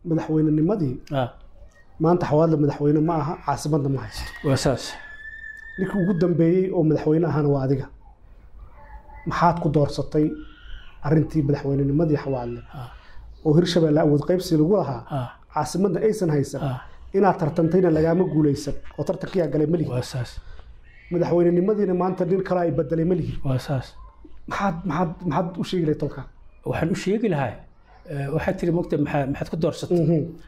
madaxweynenimadii ah maanta xawaadle madaxweyne ma aha caasimadna ma haysto waa saas ninkii ugu dambeeyey oo madaxweyne ahana waa adiga maxaad ku doorsatay arrintii madaxweynenimadii xawaadle ah oo hirshabeelle awood qaybsi lagu lahaa ah caasimadna aysan haysan ah inaad tartantayna lagaama guulaysan oo tartankiyaa galay ma lihi waa saas madaxweynenimadiina maanta nin kale ay bedelay ma lihi waa saas maxaad maxaad maxaad u sheegi lahay tolka waxaan u sheegi lahaa eh, waxaad tiri mogta maxaa maxaad ku doorsatay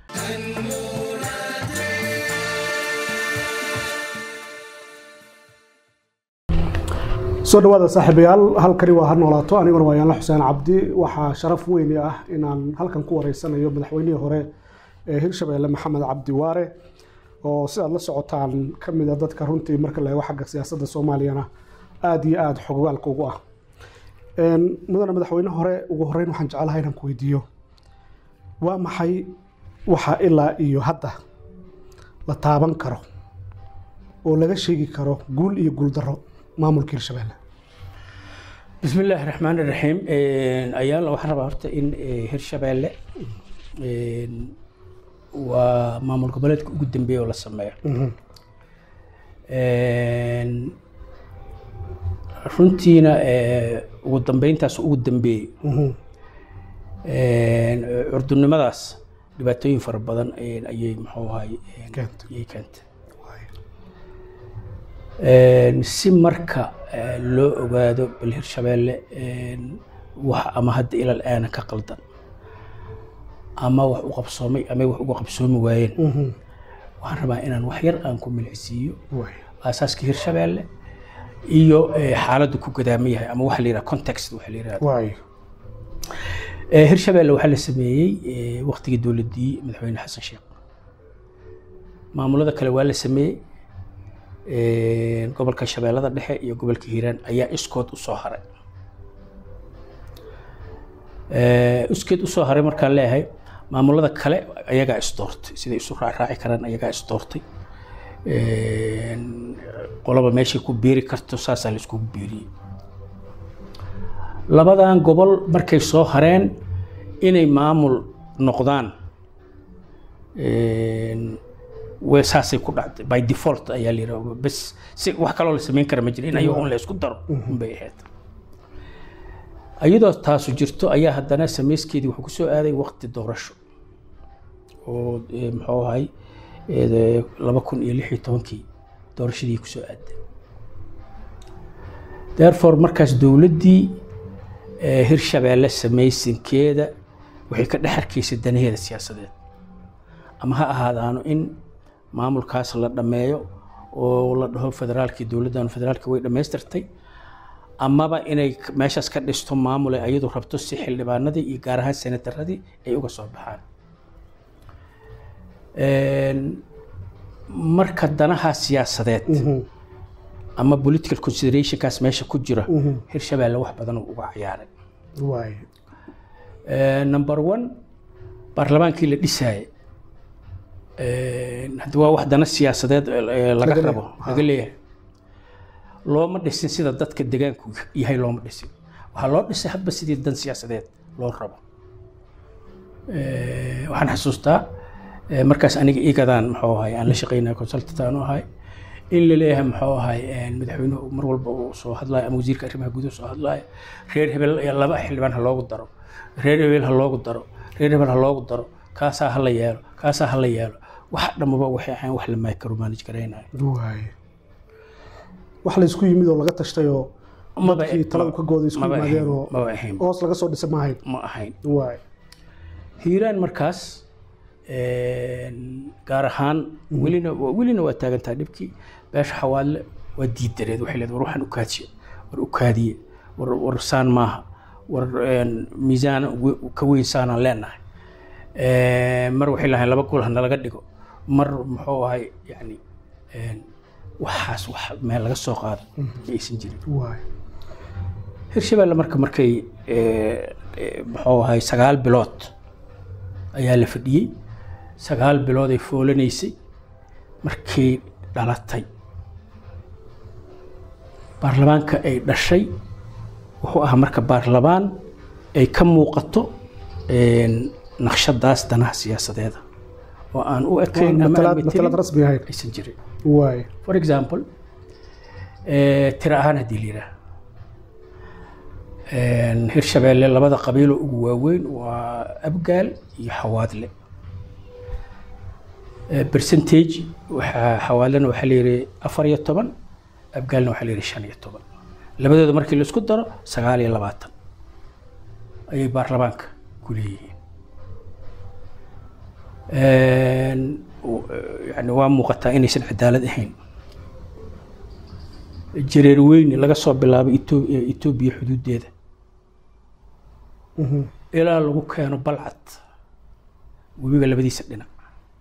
soo dhawaada saaxiibayaal halkani waa ha noolaato aniguna waa yaanla xuseen cabdi waxaa sharaf weyn ah inaan halkan ku wareysanayo madaxweynihii hore ee hirshabeelle maxamed cabdi waare oo sidaad la socotaan ka mid a dadka runtii marka la eego xagga siyaasadda soomaaliyana aada iyo aada xogogaalka ugu ah Een, mudane madaxweyne hore ugu horeyn waxaan jeclahay inaan ku weydiiyo waa maxay waxa ilaa iyo hadda la taaban karo oo laga sheegi karo guul iyo guuldarro maamulka hirshabeelle بسم الله الرحمن الرحيم أيال waxaan rabaa horta in eh, hirshabeelle een, waa maamul goboleedka ugu dambeeya oo la sameeyo Een, runtiina eh, ugu dambeyntaas ugu dambeeyey Mhm. Een, curdunimadaas dhibaatooyin fara badan een, ayay muxuu ahay een, Keentay. ayay keentay Waay. Een, si marka eh, loo ogaado bal hirshabeelle een, wax ama hadda ilal aana ka qaldan ama wax u qabsoomay ama wax uga qabsoomi waayeen Mhm. waxaan rabaa inaan wax yar aan ku milicsiiyo Waay. aasaaska hirshabeelle iyo eh, xaaladdu ku gadaama yahay ama waxa la yidhaha context waxa la yidhahda Waay. Eh, hirshabeelle waxaa la sameeyey eh, waqtigii dowladdii madaxweyne xasan sheekh maamulada kale waa la sameeyey Eh, gobolka shabeellada dhexe iyo gobolka hiiraan ayaa iskood usoo haray Eh, iskeed usoo haray markaan leeyahay maamulada kale ayagaa isdoortay siday isu raacraaci karaan ayagaa isdoortay Een, qolaba meeshay ku biiri karto saasaa la iskugu biiriyey labadan gobol markay soo hareen inay maamul noqdaan een, way saasay ku dhacday by default ayaa la yidhaha bes si wax kaloo la samayn kara ma jira in ayago un la isku daro unbay ahayd iyadoo taasu jirto ayaa haddana samayskeedii wuxuu kusoo aaday waqti doorasho oo eh, muxuu ahay eh, laba kun iyo lix iyo tobankii doorashadii kusoo aaday therefore markaas dowladdii eh, hirshabeelle samaysankeeda waxay ka dhex arkaysay danaheeda siyaasadeed ama ha ahaadaano in maamulkaas la dhammeeyo oo la dhaho federaalkii dowladdan federaalka way dhammaystirtay amaba inay k- meeshaas ka dhisto maamul ay ayadu rabto si xildhibaanadii iyo gaar ahaan senataradii ay uga soo baxaan Een, marka danaha siyaasadeed Mhm. ama political considerationkaas meesha ku jira Mhm. hirshabeelle wax badan uu uga ciyaaray Waay. Eh, number one baarlamaankii la dhisaayay haddi waa wax dana siyaasadeed eh, laga Laga rabo leeyahay. laga leeyahay looma dhisin sida dadka degaanku yahay looma dhisin waxaa loo dhisay hadba sidii dan siyaasadeed loo rabo Eh, waxaan xasuustaa eh, markaas aniga igadaan muxuu ahay aan la shaqeynaya consultant aan u ahay in la leeyahay muxuu ahay eh, madaxweynuhu mar walba uu soo hadlayo ama wasiirka arrimaha gudaha soo hadlayo reer hebel eh, laba xildhibaan ha loogu daro reer hebel ha loogu daro reer hebel ha loogu daro kaasaa ha la yeelo kaasaa ha la yeelo wax dhammaba waxay ahayn wax la micromanage garaynayo Waay. wax la isku yimid oo laga tashtay oo Maba- dadkii taladu ka gooday isku maba ahayn, yimaadeen oo maba ahayn hoos laga soo dhisay maahayn ma ahayn waay hiiraan markaas een, gaar ahaan welina welina waa taagantaa dhibkii beesha xawaadle waa diidareed waxay leedahay war waxaan ukaadiye war ukaadiye war war saan maaha war een, miisaan we- ka weyn saanaan leenahay Een, mar waxay lahayn laba gol ha nalaga dhigo mar muxuu ahay yani een, waxaas wax meel laga soo qaado ma aysan jirin waay hirshabeelle marka markay eh, eh, muxuu ahay sagaal bilood ayaa la fadhiyey sagaal bilood ay foolanaysay markay dhalatay baarlamaanka ay dhashay wuxuu ahaa marka baarlamaan ay ka muuqato een, naqshadaas danaha siyaasadeeda oo aan u ekayn ama aan matalaad metelin matalaad rasmi ahayn aysan jirin waay for example eh, tiro ahaan haddii la yidhaah hirshabeelle labada qabiilo ugu waaweyn waa abgaal iyo xawaadle Eh, percentage waxaa xawaadlena waxaa la yidhi afar iyo toban abgaalna waxaa la yidhi shan iyo toban labadooda markii la isku daro sagaal iyo labaatan ayay baarlamaanka ku leeyihiin w- yani waa muuqataa inaysan cadaalad ahayn jareer weyne laga soo bilaabo Etho- etoobiya xuduudeeda ilaa lagu keeno balcad webiga labadiisa dhinac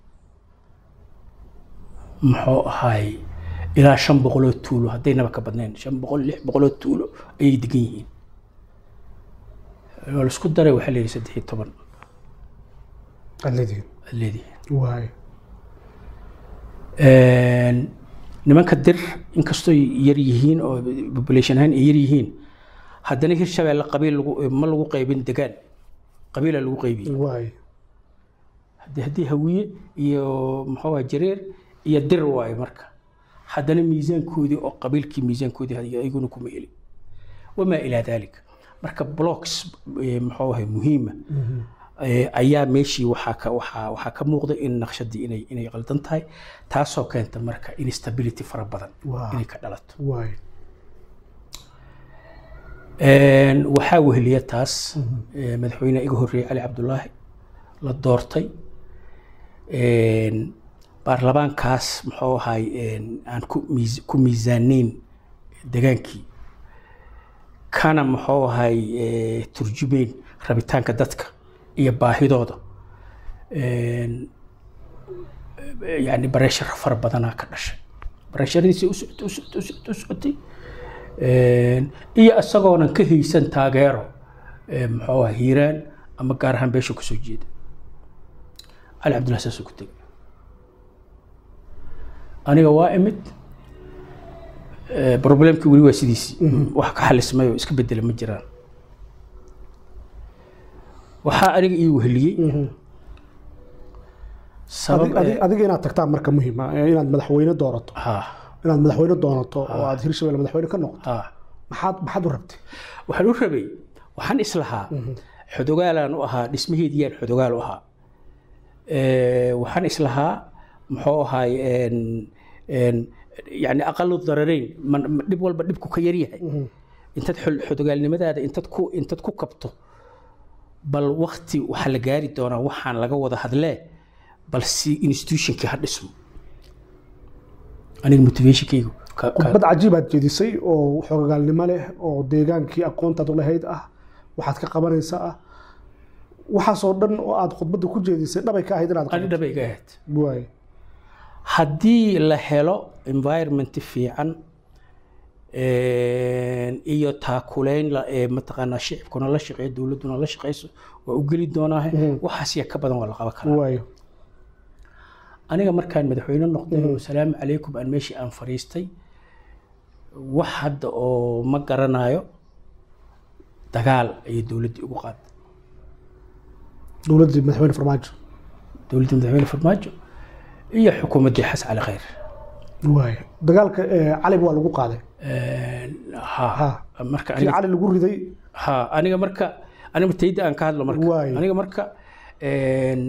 muxuu ahaay ilaa shan boqoloo tuulo haddaynaba ka badnayn shan boqol lix boqoloo tuulo ayay degan yihiin oo laisku daray waxaa la yidhi saddex iyo toban aad leedihiin aad leedihiin waay nimanka dir inkastoo yar yihiin oo population ahaan ay yar yihiin haddana hirshabeelle qabiil lagu ma lagu qaybin degaan qabiila lagu qaybiyey waay haddii haddii hawiye iyo muxuu ahaa jareer iyo dir waaye marka haddana miisaankoodii oo qabiilkii miisaankoodii ayaguna kuma elin wamaa ilaa daalika marka blocks eh, muxuu ahay muhiima eh, ayaa meeshii waxaa ka waxaa waxaa ka muuqda in naqshadii inay inay qaldan tahay taasoo keenta marka instability fara badan Waa. inay ka dhalato waay Een, waxaa weheliya taas eh, madaxweyne iga horreeyey cali cabdulaahi la doortay Een, baarlamaankaas muxuu ahay een, aan ku miis- ku miisaanayn degaankii kana muxuu ahay eh, turjumeyn rabitaanka dadka iyo baahidooda Een, eh, yani bareeshar fara badanaa ka dhashay bareesharadiisii u socotay u socotay u socotay u socotay Een, iyo isagoonan ka haysan taageero ee, muxuu ahaa hiiraan ama gaar ahaan beesha kusoo jeeda cali cabdullahi saasuu ku tegay aniga waa imid Ee, problemkii weli waa sidiisii wax ka xalismay oo iska bedela ma jiraan waxaa aniga ii weheliyey sabab Adig- adig- adiga inaad tagtaan marka muhiima inaad madaxweyne doorato ha inaad madaxweyne doonato oo aad hirshabelle madaxweyne ka noqoto ha maxaad maxaad u rabtay waxaan u rabay waxaan islahaa xodogaalaan u ahaa dhismaheediyaan xodogaal u ahaa Ee, waxaan islahaa muxuu ahaay een, een, yani aqalu dararayn man- ma- dhib walba dhibku ka yaryahay intaad xol- xodogaalnimadaada intaad ku intaad ku kabto bal wakti waxaa la gaari doonaa waxaan laga wada hadlee bal si institutionkii ha dhismo aniga motivationkaygu ka- ka- khudbad cajiib aad jeedisay oo xoogagaalnimo leh oo deegaankii aqoontaad u lahayd ah waxaad ka qabanaysa ah waxaasoo dhan oo aad khudbadda ku jeedisay dhabay ka ahayd inaad ani qabato dhaba iga ahayd waay haddii la helo environment fiican een, iyo taakuleyn la- ee mataqaanaa shicibkuna la shaqeeyo dowladduna la shaqeyso waa u geli doonaa waxaas ya ka badan waa la qaban karaa waayo aniga markaan madaxweyne noqday oo salaamu calaykum aan meeshii aan fadhiistay wax hadda oo ma garanayo dagaal ayay dowladdii ugu qaaday dowladdii madaxweyne farmaajo dowladdii madaxweyne farmaajo iyo xukuumaddii xas cali khayr waayo dagaalka eh, cali waa lagu qaaday Een, ha Ha. marka kii aniga cali lagu riday ha aniga marka aniga tayda aan ka hadlo marka Waay. aniga marka een,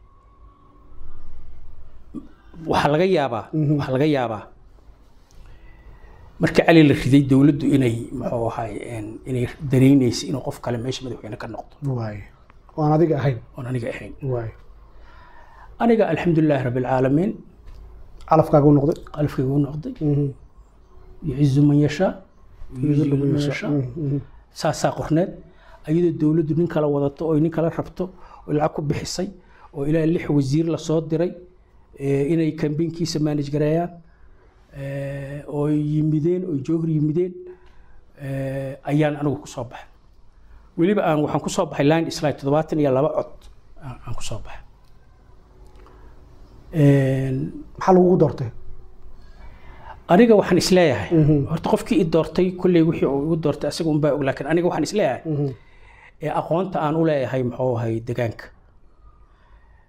waxaa laga yaabaa waxaa laga yaabaa markii cali la riday dowladdu inay muxuu ahay een, inay dareenaysa inuu qof kale meesha madaxweyne ka noqdo waayo oo aan adiga ahayn oon aniga ahayn waayo aniga alxamdulilaahi rabbi alcaalamiin calafkaaga u noqday qalbkayga u noqday Mhm. yucizu man yashaa yucizu man Mhm. yashaa Mhm. saasaa qorneed ayadoo dowladdu nin kala wadato oo nin kala rabto oo lacag ku bixisay oo ilaa lix wasiir lasoo diray ee, inay kambeynkiisa manage gareeyaan ee, oo yimideen oo joohar yimideen ee, ayaan anigu ku soo baxay weliba aan waxaan ku soo baxay line slide toddobaatan iyo laba cod aan aan ku soo baxay Een, maxaa lagugu doortay aniga waxaan isleeyahay Mhm. horta qofkii i doortay kolley wixii uu igu doortay asaga unbaa og laakiin aniga waxaan isleeyahay Mhm. ee aqoonta aan u leeyahay muxuu ahay degaanka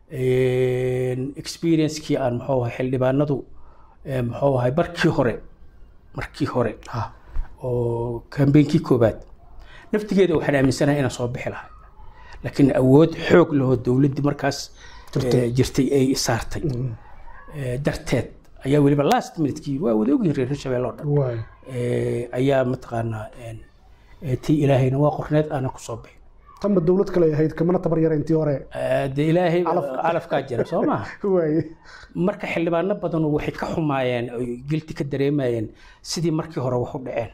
experiencekii aan muxuu ahay xildhibaanadu eh, muxuu ahay markii hore markii hore ha oo kambeynkii koobaad naftigeeda waxaan aaminsanahay inaan soo bixi lahay laakiin awood xoog lahoo dowladdii markaas eh, jirtay ay saartay Eh, darteed ayaa weliba last minutekii waa wada ogyihin reer hirshabelle oo dhan waay Eh, ayaa mataqaanaa een, eh, tii ilaahayna waa qorneed aanan ku soo bixin tanba dowlad kale ay ahayd kamana tabar yara intii hore Eh, dee ilaahay calafkaa jira soo maha waay marka xildhibaano badanu waxay ka xumaayeen oy gelti ka dareemayeen sidii markii hore wax u dhaceen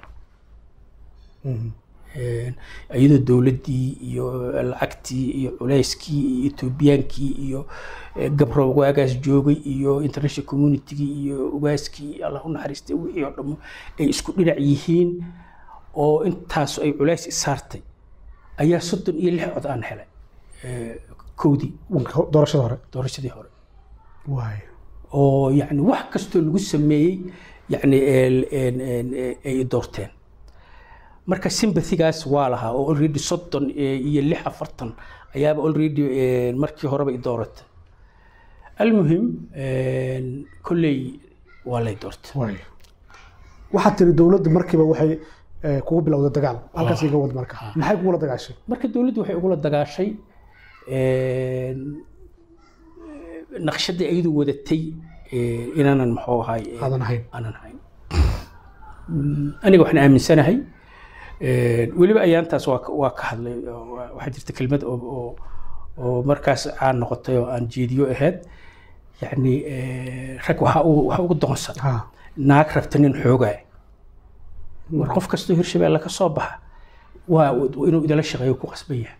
Een, iyadoo dowladdii iyo lacagtii iyo culayskii iyo etoobiyaankii iyo eh, gabro waagaas joogay iyo international communitygii iyo ugaaskii allah u naxariistay wixii oo dhammo ay isku dhinac yihiin oo intaas ay culays isaartay ayaa soddon iyo lix cod aan helay eh, kowdii doorashada hore doorashadii hore waay oo yani wax kastoo lagu sameeyey yani el- en- en- e- ay doorteen marka sympathygaas waa lahaa oo already soddon e- iyo lix afartan ayaaba already en, markii horeba i dooratay almuhim en, kolley waa lay doortay waay waxaad tiri dowladda markiiba waxay eh, kugu bilowday dagaal halkaas iga wad marka maxay kugula dagaashay marka dowladdu waxay ugula dagaashay en, naqshadii ayadu wadatay eh, inaanan muxuu ahay eh, aadan ahayn aanan hayn Mm, aniga waxaan aaminsanahay eh, weliba ayaantaas waa ka- waa ka hadlay oo waa- waxaa jirta kelmad oo oo- oo markaas caan noqotay oo aan jeediyo ahayd yacni eh, rag waxaa ugu- waxaa ugu doonsan ha naag rabta nin xoogaa war qof kastoo hirshabeelle ka soo baxa waa waa inuu idala shaqeeyo ku qasban yahay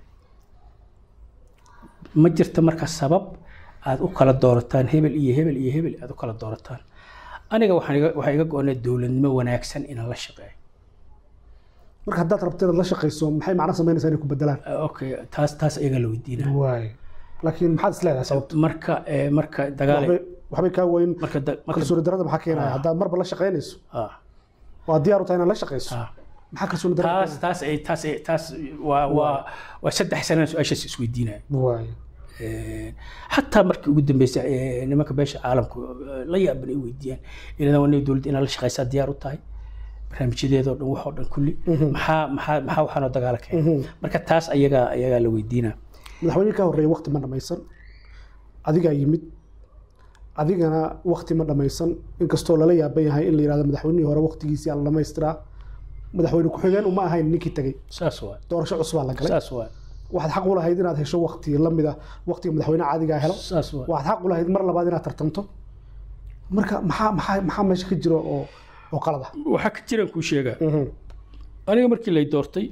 ma jirta marka sabab aad u kala doorataan hebel iyo hebel iyo hebel aad u kala doorataan aniga waxaan iga- waxaa iga go-onay dowladnimo wanaagsan inaan la shaqeeyo marka haddaad rabto inaad la shaqayso maxay macno samaynaysaa inay ku bedelaan Ah, okay taas taas ayagaa la weydiinaa waay laakiin maxaad is leedahay sababta marka eh, marka dagaal waxbay waxbay kaa weyn marka da- marka kalsooni darada maxaa keenaya haddaad marba la shaqaynayso ah, waa diyaar u tahay inaad la shaqayso ah. maxaa kalsooni darada taas taas ay taas ay taas waa waa waa saddex sanana su-aashaas isweydiinaya waay xataa markii ugu dambeysay ee, nimanka beesha caalamku eh, la yaaban ay weydiiyaan inadan wana dowladda inaad la shaqaysaa diyaar u tahay barnaamijyadeedoo dhan waxoo dhan kulli maxaa maxaa maxaa waxaanoo dagaala keenay marka taas ayagaa ayagaa la weydiinaa madaxweynihii ka horreeyay waqti ma dhammaysan adigaa yimid adigana waqti ma dhammaysan inkastoo lala yaaban yahay in la yidhahdo madaxweynihii hore waqtigiisii aan la dhamaystiraa madaxweyne ku-xigeen uma ahayn ninkii tegey saas waay doorasho cusubaa la galay saas waay waxaad xaq u lahayd inaad hesho waqti la mid ah waqtiga madaxweyne caadigaa helo saas waay waxaad xaq u lahayd mar labaad inaad tartamto marka maxaa maxaa maxaa meesha ka jiro oo oo qalad ah waxaa ka jiraan kuu sheegaa aniga markii lay doortay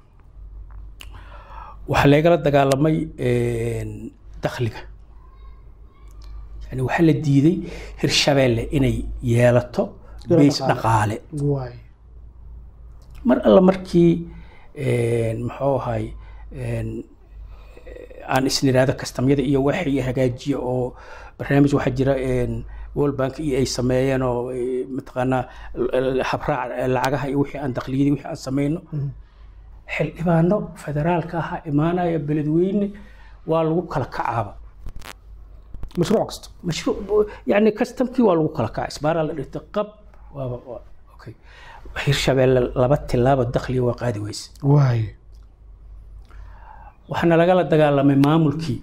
waxaa laygala dagaalamay een, dakhliga yani waxaa la diiday hirshabeelle inay yeelato Ilo beys dhaqaale. dhaqaale waay mar alla markii een, muxuu ahay een, aan isniraado kastamyada iyo waxay hagaajiya oo barnaamij waxaa jira een, world bank iyo ay sameeyeen oo eh, mataqaanaa l- l- habraac lacagaha iyo wixii aan dakliyadii wixii aan sameyno xildhibaano federaalka ahaa imaanaya beledweyne waa lagu kala kacaaba mashruuc kasta mashruuc yani kastamkii waa lagu kala kaca isbaaraa la dhigtay qab waaba waa- okay hirshabeelle laba tilaabo dakhliga waa qaadi weyse waay waxaana lagala dagaalamay maamulkii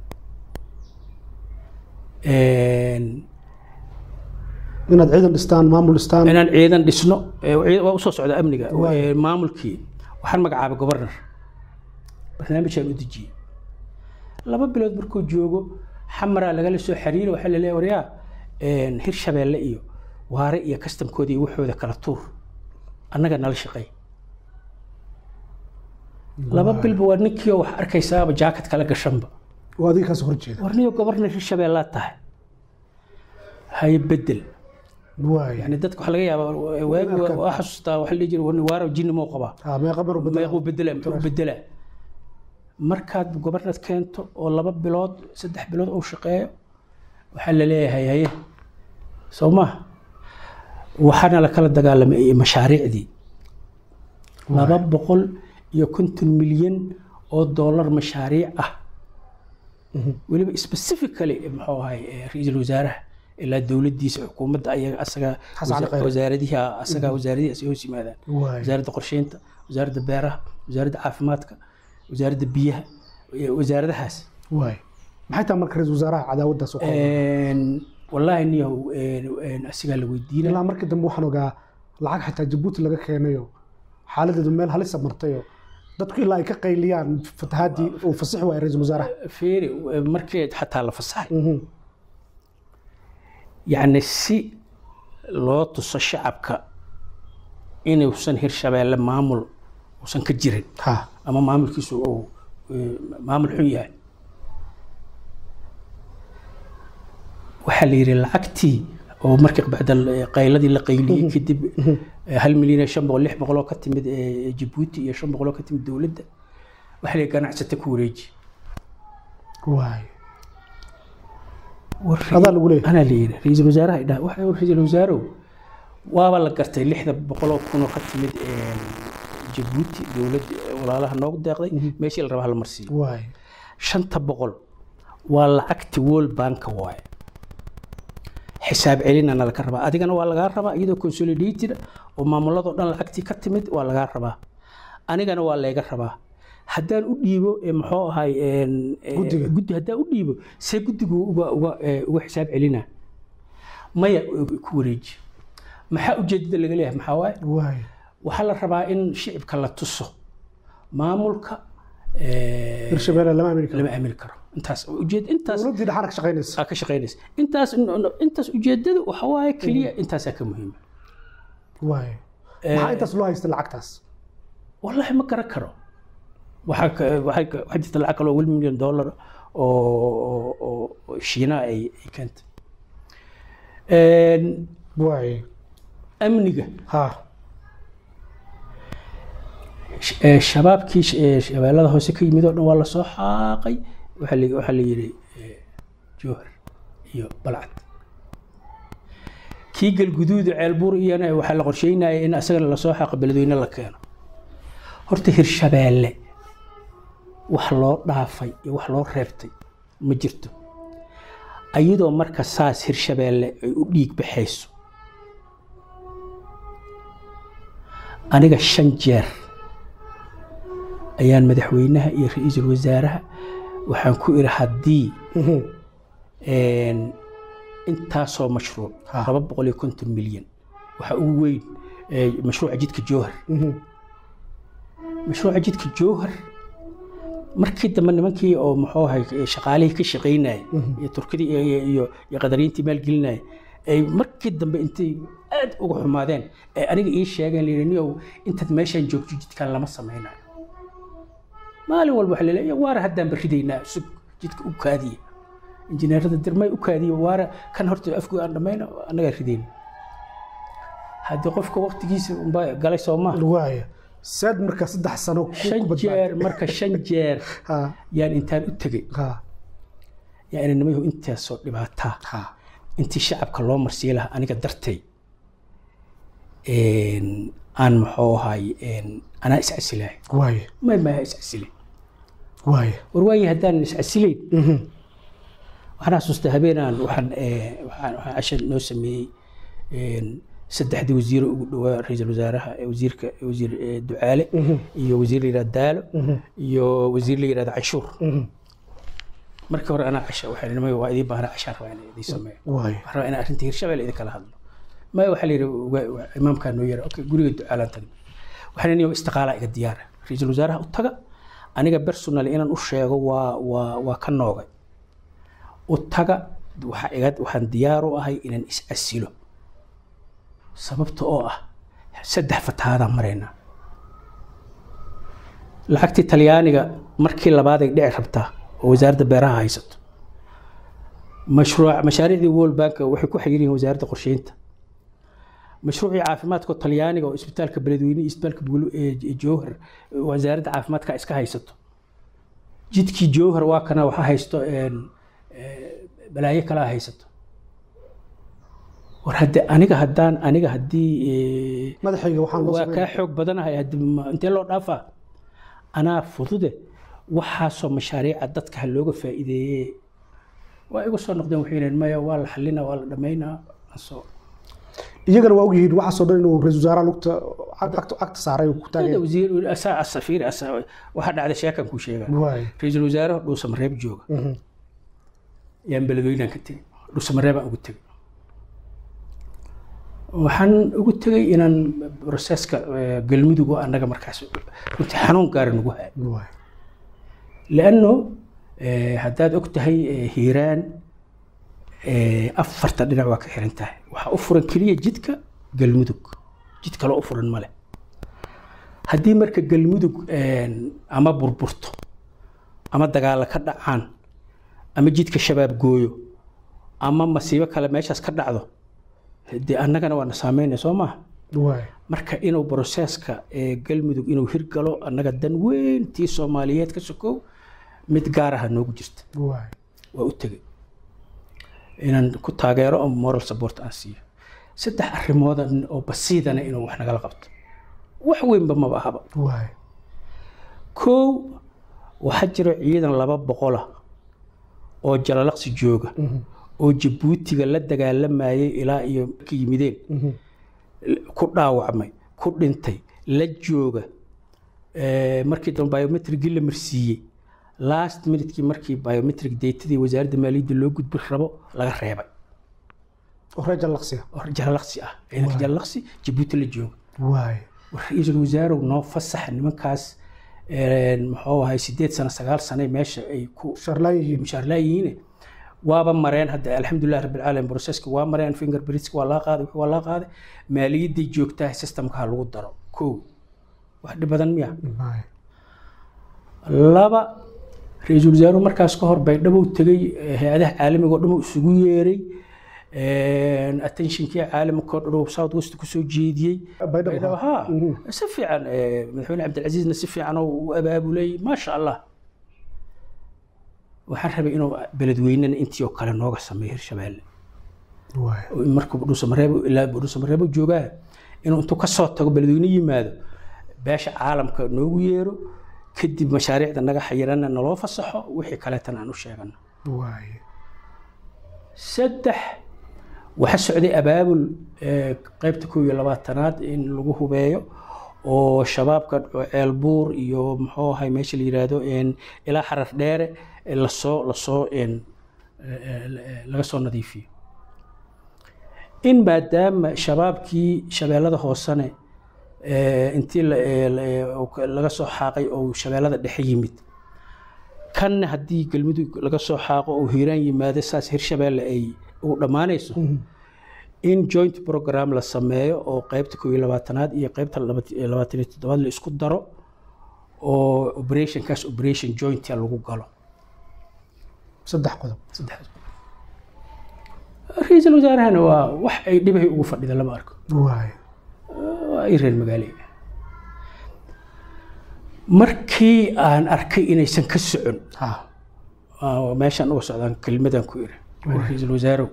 Een, inaad ciidan dhistaan maamul dhistaan inaan ciidan dhisno ee, ciid- waa usoo socda amniga Ee, maamulkii waxaan magacaabay governor barnaamijaan u dejiyey laba bilood markuu joogo xamaraa lagala soo xiriira waxaa la leeyahay waryaa een, hirshabeelle iyo waare iyo kastamkooda iyo waxooda kala tuur annaga nala shaqeey laba bilba waa ninkii oo wax arkaysaaba jaakad kala gashanba oo adiga kaas horjeeda warniyo gobornar hirshabeellaa tahay haye bedel waay yani dadka waxaa laga yaabaa waagi waa- waa xasuustaa waxaa la dhihi jiray warni waaro jinni moo qabaa ah meeqa mar u bedel meequu bedelaa muxuu bedelaa markaad gobarnad keento oo laba bilood saddex bilood uu shaqeeyo waxaa la leeyahay haye soo maha waxaana la kala dagaalamay mashaariicdii laba boqol iyo konton milyan oo doolar mashaariic ah weliba specifically muxuu ahay eh, ra-iisul wasaaraha ilaa dowladdiisa xukuumadda ayaga asaga Xasan Cali Khayre. wasaaradihi asaga wasaaradihi ay hoos yimaadaan waay wasaaradda qorsheynta wasaaradda beeraha wasaaradda caafimaadka wasaaradda biyaha eh, wasaaradahaas waay maxay tahay marka ra-iisul wasaaraha cadaawaddaas oo kale Een, wallaahi niyahow een, een, asigaa la weydiina ilaa markii dambe waxaan ogaa lacag xitaa jabuuti laga keenayo xaaladeedu meel halisa martayo dadku ilaa ay ka qayliyaan fatahaadii uu fasixi waayay ra-iisul wasaaraha feeri eh, markii xataa la fasaxay Mhm. yacni si loo tuso shacabka inuusan hirshabeelle maamul uusan ka jirin ha ama maamulkiisu uu eh, maamul xun yahay waxaa la yidhi lacagtii oo markii bacda qayladii la qayliyey kadib eh, hal milyan iyo shan boqol lix boqol oo ka timid eh, jabuuti iyo shan boqol oo ka timid dowladda waxaa la yidhi ganacsata ku wareeji waay War- adaa lagu leeyahay anaa la yidhi ra-iisul wasaaraha idhaa waxa ra-iisul wasaarow waaba la gartay lixda boqoloo kunoo ka timid een, jabuuti dowladda walaalaha noogu deeqday meeshii la rabaa la marsiiyo waay shanta boqol waa lacagti world banka waaye xisaab celinana laga rabaa adigana waa lagaa rabaa iyadoo consolidated oo maamuladoo dhan lacagtii ka timid waa lagaa rabaa anigana waa layga rabaa haddaan u dhiibo eh, muxuu ahay een, eh, Guddiga. guddi haddaan u dhiibo see guddigu uga uga eh, uga xisaab celina maya eh, ku wareeji maxaa ujeedada laga leeyahay maxaa waaye waay waxaa la rabaa in shicibka la tuso maamulka eh, hirshabeelle lama amini karo lama aamini karo intaas ujeed intaas dowladdii dhaxana ka shaqaynaysa aa ka shaqaynaysa intaas intaas ujeedada waxa waaye keliya intaasaa ka muhiima waay maxaa intaas loo haysta lacagtaas wallaahi ma garan karo waxaa ka- waxay ka- waxaa jirta lacag kaloo wel milyan dollar oo oo- oo oo shiina ay ay keentay Een, waay amniga ha sh- ee, shabaabkii sh- ee, shabeellada hoose ka yimid oo dhan waa lasoo xaaqay waxaa la waxaa la yidhi ee, jowhar iyo balcad kii galguduuda ceelbuur iyana waxaa la qorsheynaya in asagana lasoo xaaqo beledweyne la keeno horta hirshabeelle wax loo dhaafay iyo wax loo reebtay ma jirto ayadoo marka saas hirshabeelle ay u dhiig baxayso aniga shan jeer ayaan madaxweynaha iyo ra-iisul wasaaraha waxaan ku iri haddii Mhm. een, intaasoo mashruuc Ha. laba boqol iyo konton milyan waxaa ugu weyn ee, mashruuca jidka jowhar Mhm. mashruuca jidka jowhar markii dambe nimankii oo muxuu ahay shaqaalihii ka shaqaynaya iyo turkidii iyo- iyo- iyo iyo qadariintii maalgelinaya ay markii dambe intay aad uga xumaadeen ee aniga ii sheegeen layidhi niyow intaad meeshaan joogto jidkaan lama samaynayo maalin walba waxaa laleeya waara haddaan baridaynaa sug jidka u kaadiya injineerada dirmay u kaadiya waara kan horta afku aan dhammayna annagaa ridayna haddii qofka waqtigiisa unbaa galay soo maaha waay saad marka saddex sano ku shan ku badbaad jeer marka shan jeer ha yaan intaan u tegey ha yaa ina nimayahu intaasoo dhibaataa ha intii shacabka loo marsiin lahaa aniga dartay een, aan muxuu ahay een, anaa iscasilahay waay may maaha iscasilay waay war waayi haddaan iscasilayn Mhm. waxaan xasuustaa habeenaan waxaan eh, waxaan waxaan casha noo sameeyey een, saddexdii wasiiro ugu dhowaa ra-iisul wasaaraha eh, wasiirka wasiir eh, ducaale iyo wasiir la yidhahda daalo iyo wasiir la yidhahda canshuur Mhm. markii hore anaa casha waxaan nimay waa idiin baahnaa cashaan rabaa inaan idiin sameeyo waay waxaan rabaa inaan arrinta hirshabelle idin kala hadlo maya waxaa la yidhi wa- wa- imaamkaa noo yara okay guriga ducaalaan tagna waxaan niyo istiqaalaa iga diyaara ra-iisul wasaaraha u taga aniga personal inaan u sheego waa waa waa ka noogay u taga waxaa iga waxaan diyaar u ahay inaan is asilo sababta oo ah saddex fatahaadaan maraynaa lacagtii talyaaniga markii labaad ay dhici rabtaa oo wasaaradda beeraha haysato mashruuc mashaariicdii world bank waxay ku xayir yihiin wasaaradda qorsheynta mashruucii caafimaadka talyaaniga oo isbitaalka beledweyne iyo isbitaalka Bugul- ee jowhar wasaaradda caafimaadka iska haysato jidkii jowhar waa kana waxa haysto een, ee, balaayo kalaa haysato war hadde aniga haddaan aniga haddii ee, madaxayga waxaan loo waa sameyn kaa xoog badanahay haddi ma- intee loo dhaafaa anaa fudude waxaasoo mashaariica dadka ha looga faa'iideeye waa igu soo noqdeen waxay yidhaheen maya waa la xalinaa waa la dhammaynaa asoo iyagana waa ogyihiin waxaasoo dhan inuu ra-iisul wasaaraha lugta cagta cagta saaray uu ku taagay Hada wasiir asaa asafiir asaa waxaa dhacday sheekan kuu sheegaa waay ra-iisul wasaare dhuusamareeb jooga Mhm. yaan beledweynaan ka tegey dhuusamareebaan ugu tegey waxaan ugu tegey inaan broseska eh, galmudug oo annaga markaas runtii xanuun gaara nagu haay waay lanno haddaad og tahay eh, hiiraan eh, afarta dhinac waa ka xiran tahay waxaa u furan keliya jidka galmudug jid kaloo u furan male haddii marka galmudug eh, ama burburto ama dagaalo ka dhacaan ama jidka shabaab gooyo ama masiibo kale meeshaas ka dhacdo dee annagana waana saameynaya soo maaha waay marka inuu broseska ee galmudug inuu hirgalo annaga dan weyn tii soomaaliyeed ka sokow mid gaar aha noogu jirta waay waa u tegey inaan ku taageero oo moral support aan siiyo saddex arrimooda oo basiidana inuu wax nagala qabto wax weynba maba ahaba waay kow waxaa jiro ciidan laba boqola oo jalalaqsi jooga oo jabuutiga la dagaalamayay ilaa iyo ka yimideen ku dhaawacmay ku dhintay la jooga Eh, markii dambe biometrigii la marsiiyey last minutekii markii biometric datadii wasaaradda maaliyadda loo gudbi rabo laga reebay oo reer jallaqsiga oo jalalaqsi ah ciidanka jalalaqsi jabuuti la jooga waay ra-iisul wasaarow noo fasaxa nimankaas eh, muxuu ahay sideed sano sagaal sane meesha ay ku sharlaan yihiin mushaarlaa yihiin waaba mareen hadda alxamdulilah rabbilcaalamiin broseska waa mareen fingerprintka waa laga qaaday wixii waa laga qaaday maaliyadday joogtaa systemka ha lagu daro kow wax dhib badan miya waay laba ra-iisul wasaaruhu markaas ka hor baydhabo tegey eh, hay-adaha caalamiga oo dhan uu isugu yeeray attentionkii caalamka oo dhan uu south west kusoo jeediyey baydhabo baydhabo ha si fiican eh, madaxweyne cabdilcasiisna si fiican oo u abaabulay maasha allah waxaan rabay inuu beledweynena intii oo kale nooga sameeyo hirshabeelle waay oo in markuu dhuusamareebo ilaa dhuusamareebo joogaa inuu intuu ka soo tago beledweyne yimaado beesha caalamka noogu yeero kadib mashaariicda naga xayirana naloo fasaxo wixii kaleetana aan u sheegano waay saddex waxa socday abaabul eh, qaybta kow iyo labaatanaad in lagu hubeeyo oo shabaabka ceelbuur iyo muxuu ahay meesha la yiraahdo en, ilaa xarar dheere eh, lasoo lasoo en, eh, eh, laga soo nadiifiyo in maadaama shabaabkii shabeellada hoosene eh, intii la- eh, la- eh, uu ka- laga soo xaaqay oo shabeellada dhexe yimid kanna haddii galmudug laga soo xaaqo oo hiiraan yimaado saas hirshabeelle ay ugu dhammaanayso in joint program la sameeyo oo qaybta kow iyo labaatanaad iyo qaybta labat- eh, labaatan iyo toddobaad la isku daro oo operationkaas operation jointia lagu galo saddex qodob saddexdaas ra-iisul wasaarahana waa wax ay dhibahay ugu fadhida lama arko waay waa ay reer magaale markii aan arkay inaysan ka socon ha aa meeshaan uga socdaan kelmadan ku iri ra-iisul wasaarow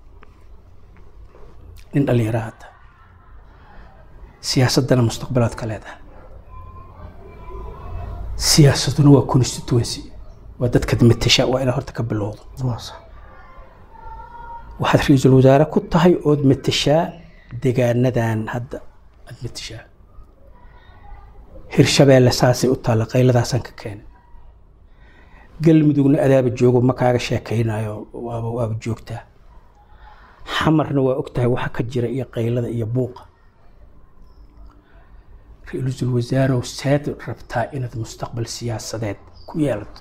nin dhallinyara hadda siyaasaddana mustaqbalaad ka leedahay siyaasaduna waa constituency waa dadka matasha waa inaad horta ka bilowdo waa sax waxaad ra-iisul wasaare ku tahay ood matashaa degaanadan hadda aad matashaa hirshabeelle saasay u taalla qayladaasaan ka keenay galmudugna adaaba joogo ma kaaga sheekaynayo waaba waaba joogtaa xamarna waa ogtahay waxa ka jira iyo qaylada iyo buuqa ra-iisul wasaarow seed rabtaa inaad mustaqbal siyaasadeed ku yeelato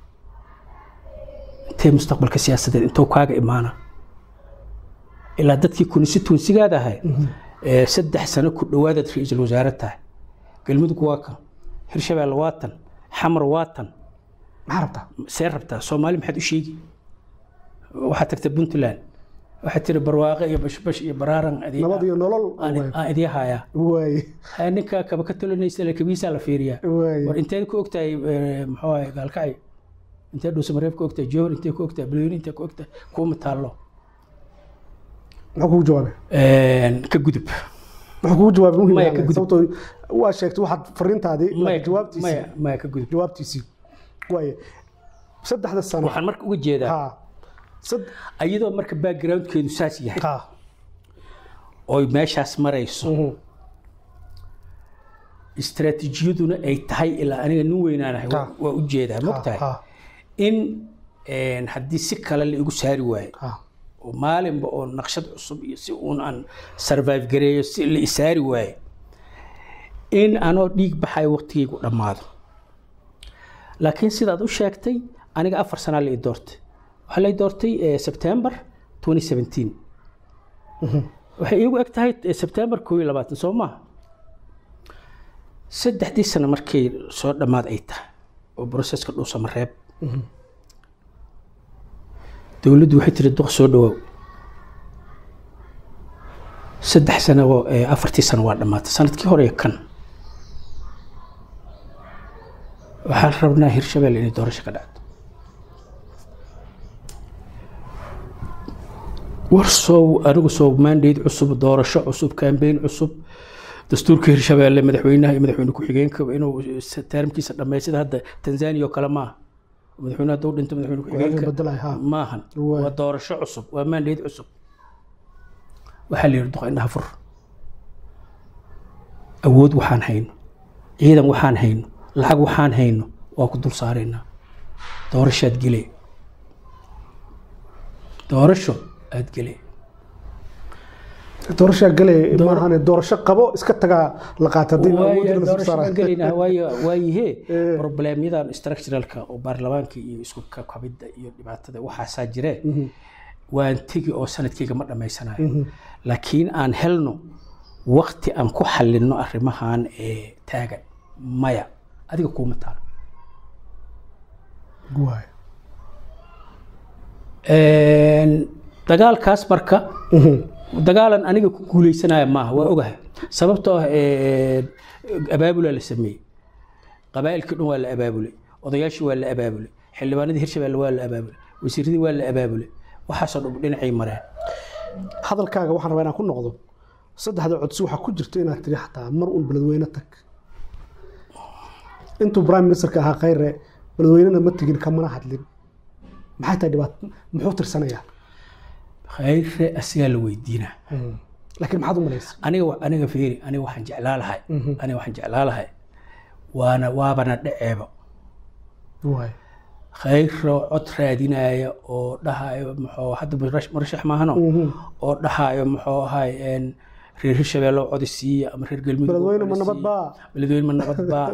intee mustaqbalka siyaasadeed intuu kaaga imaana ilaa dadkii constituensigaad ahay ee saddex sano ku dhowaadaad ra-iisul wasaare tahay galmudug waa kan hirshabeelle waa tan xamar waa tan maxaa rabtaa see rabtaa soomaali maxaad u sheegi waxaad tagtay puntland waxaad tiri barwaaqe iyo bashbash iyo baraaran adi- nabad iyo nolol aan- aan idii hayaa waay haya ninka kaba ka talinaysa le kabiisaa la fiiriyaa waay war inteed ku ogtahay eh, muxuu ahay gaalkacyo intee dhuusamareeb ku ogtahay jowhar intee ku ogtahay balweyne intee ku ogtahay kuuma taallo muxuu kugu jawaabay ka gudub muxuu kugu jawaabay muhiim Maya, ah, ka gudub. sababtoo waa sheegtay waxaad fariintaadii maya jawaabtiisii maya maya ka gudub jawaabtiisii waaye saddexda sano waxaan marka uga jeedaa ha sad- ayadoo marka backgroundkeedu saas yahay ha oy meeshaas marayso mhm, istaraatiijiyaduna ay tahay ilaa aniga nin weynaanahay waa- Ha. waa u jeedaa ha mogtahay ha in een, haddii si kale la igu saari waayo ha oo maalinba oo naqshad cusub iyo si uun aan survive gareeyo si la isaari waayo in anoo dhiig baxayo waqtigaygu dhammaado laakiin sidaad u sheegtay aniga afar sanaa la i doortay waxaa la i doortay eh, September 2017 waxay iigu eg tahay eh, September 2020 soo maaha saddexdii sano markay soo dhammaad ay tahay oo broseska dhuusama reeb dowladdu waxay tiri duq soo dhawaaw saddex sano oo eh, afartii sano waa dhammaatay sanadkii hore iyo kan waxaan rabnaa hirshabelle inay doorasho ka dhacdo war soo anigu soo mandate cusub doorasho cusub kambeyn cusub dastuurka hirshabelle madaxweynaha iyo madaxweyne ku-xigeenka inuu taarmkiisa dhammeey sida hadda tanzania oo kale maaha madaxweyne hadduu dhinto madaxweyne ku-xigeenka bedelahay ha maahan Waay. waa doorasho cusub waa mandate cusub waxaa la yidhi duqa indhaha fur awood waxaan hayno ciidan waxaan hayno lacag waxaan hayno waa ku dul saaraynaa doorasho aad gele doorasho aad gele doorashaa gale maahane doorasho qabo iska tagaa la qaata haddii awoodda la soo doorasho saara baan gelaynaa waayo waayihee Eh. problemyadan structuralka oo baarlamaanka iyo isku kabidda iyo dhibaatada waxaasaa jiree waan tegi oo sanadkayga ma dhammaysanayo laakiin aan helno wakti aan ku xallinno arrimahan ee taagan maya adiga kuuma taalo waay dagaalkaas marka dagaalan aniga ku guuleysanaya maaha waa ogahay sababtoo ah eh, abaabulaa la sameeyey qabaa'ilkii dhan waa la abaabulay odayaashii waa la abaabulay xildhibaanadii hirshabelle waa la abaabulay wasiiradii waa la abaabulay waxaasoo dhan dhinacay mareen hadalkaaga waxaan rabaa inaan ku noqdo saddexda codsi waxaa ku jirta inaad tiri xataa mar uun beledweyne tag intuu prime ministerka ahaa khayre beledweynena ma tegin kamana hadlin maxay tahay dhibaato muxuu tirsanayaa khayre asigaa la weydiinaa laakiin maxaad u malaysa aniga wa- aniga fiiri aniga waxaan jeclaa lahay aniga waxaan jeclaa lahay waana waabana dhaceeba waay khayro cod raadinaya oo dhahayo muxuu hadda murash- murashax maahano oo dhahayo muxuu ahay een, reer hirshabelle oo codi siiya ama reer galmudug oo beledweyne ma codi nabad siiya. baa beledweyne ma nabad baa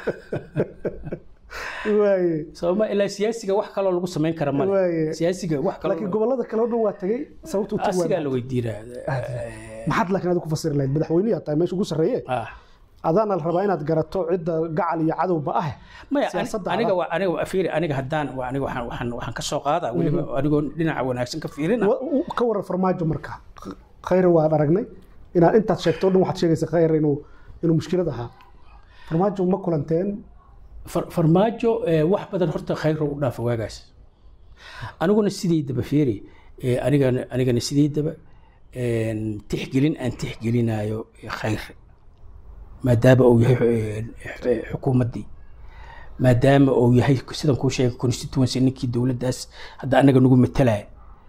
waaye sababa ilaa siyaasiga wax kaloo lagu samayn kara male Waaye. siyaasiga wax kaloo laakiin gobolada kale oo dhan waa tegey sababta u tegi asigaa waay la weydiinaa maxaad laakiin aad ku fasiri lahayd madaxweynihi tahay meesha ugu sarreeye ah adaana la rabaa inaad garato cidda gacal iyo cadowba ah maya ani- Siyaasadda aniga adag. waa aniga waa fiiri aniga haddaan waa aniga waxaan waxaan waxaan ka soo qaadaa weliba anigoo dhinaca wanaagsan ka fiirina Wa- u- ka waran farmaajo marka khayre waan aragnay inaad intaad sheegto o dhan waxaad sheegaysa khayre inuu inuu mushkilad ahaa farmaajo ma kulanteen Far- farmaajo eh, wax badan horta khayro u dhaafa waagaas aniguna sidaydaba fiiri eh, anigana anigana sidaydaba een, tixgelin aan tixgelinayo khayr maadaama uu yahay eh, eh, xukuumaddii maadaama uu yahay sidan kuu sheegay constituency ninkii dowladdaas hadda anaga nagu matalaya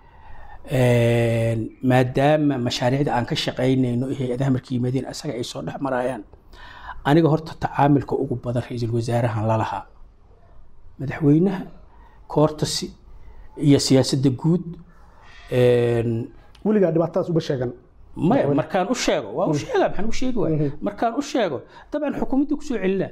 Een, maadaama mashaariicda aan ka shaqaynayno iyo hay-adaha markay yimaadeen asaga ay soo dhex marayaan aniga horta tacaamilka ugu badan ra-iisul wasaarahan lalahaa madaxweynaha koortasi iyo siyaasadda guud een, weligaa dhibaatadaas uma sheegan maya markaan u sheego waa u sheega maxaan u sheegi waaya markaan u sheego dabcan xukuumadda kusoo celina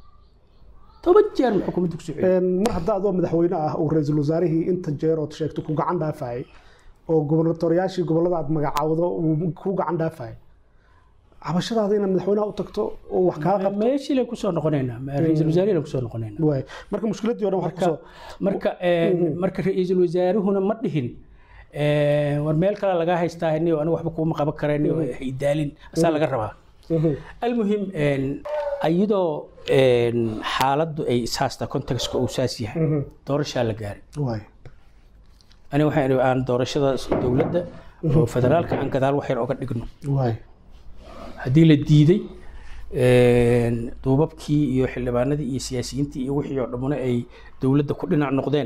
toban jeer ma xukuumadda kusoo celina Een, mar hadda adoo madaxweyne ah uu ra-iisul wasaarihii inta jeer ood sheegto ku gacan dhaafayay oo gobernatoriyaashii gobollada aad magacaawdo uu ku gacan dhaafayay cabashadaada inaad madaxweynaha u tagto oo wax kaa qabto meeshii laan kusoo noqonaynaa ra-iisul wasaarihi laan kusoo noqonaynaa waay marka mushkiladdii o dhan wax kusoo marka een, marka ra-iisul wasaaruhuna ma dhihin een, war meel kale lagaa haystaa niyo aniga waxba kuuma qaban karayn haydaalin asaa laga rabaa المهم إن أيضا إن حالة أي ساستا كونتكست أو ساسيها دورش على جاري waay أنا وحين أنا دورش هذا دولة فدرال كان كذا وحين أقعد نقنو waay هدي للديدي إن دوبابكي iyo xildhibaanadii iyo siyaasiyiintii iyo wixii oo dhamana ay dowladda ku dhinac noqdeen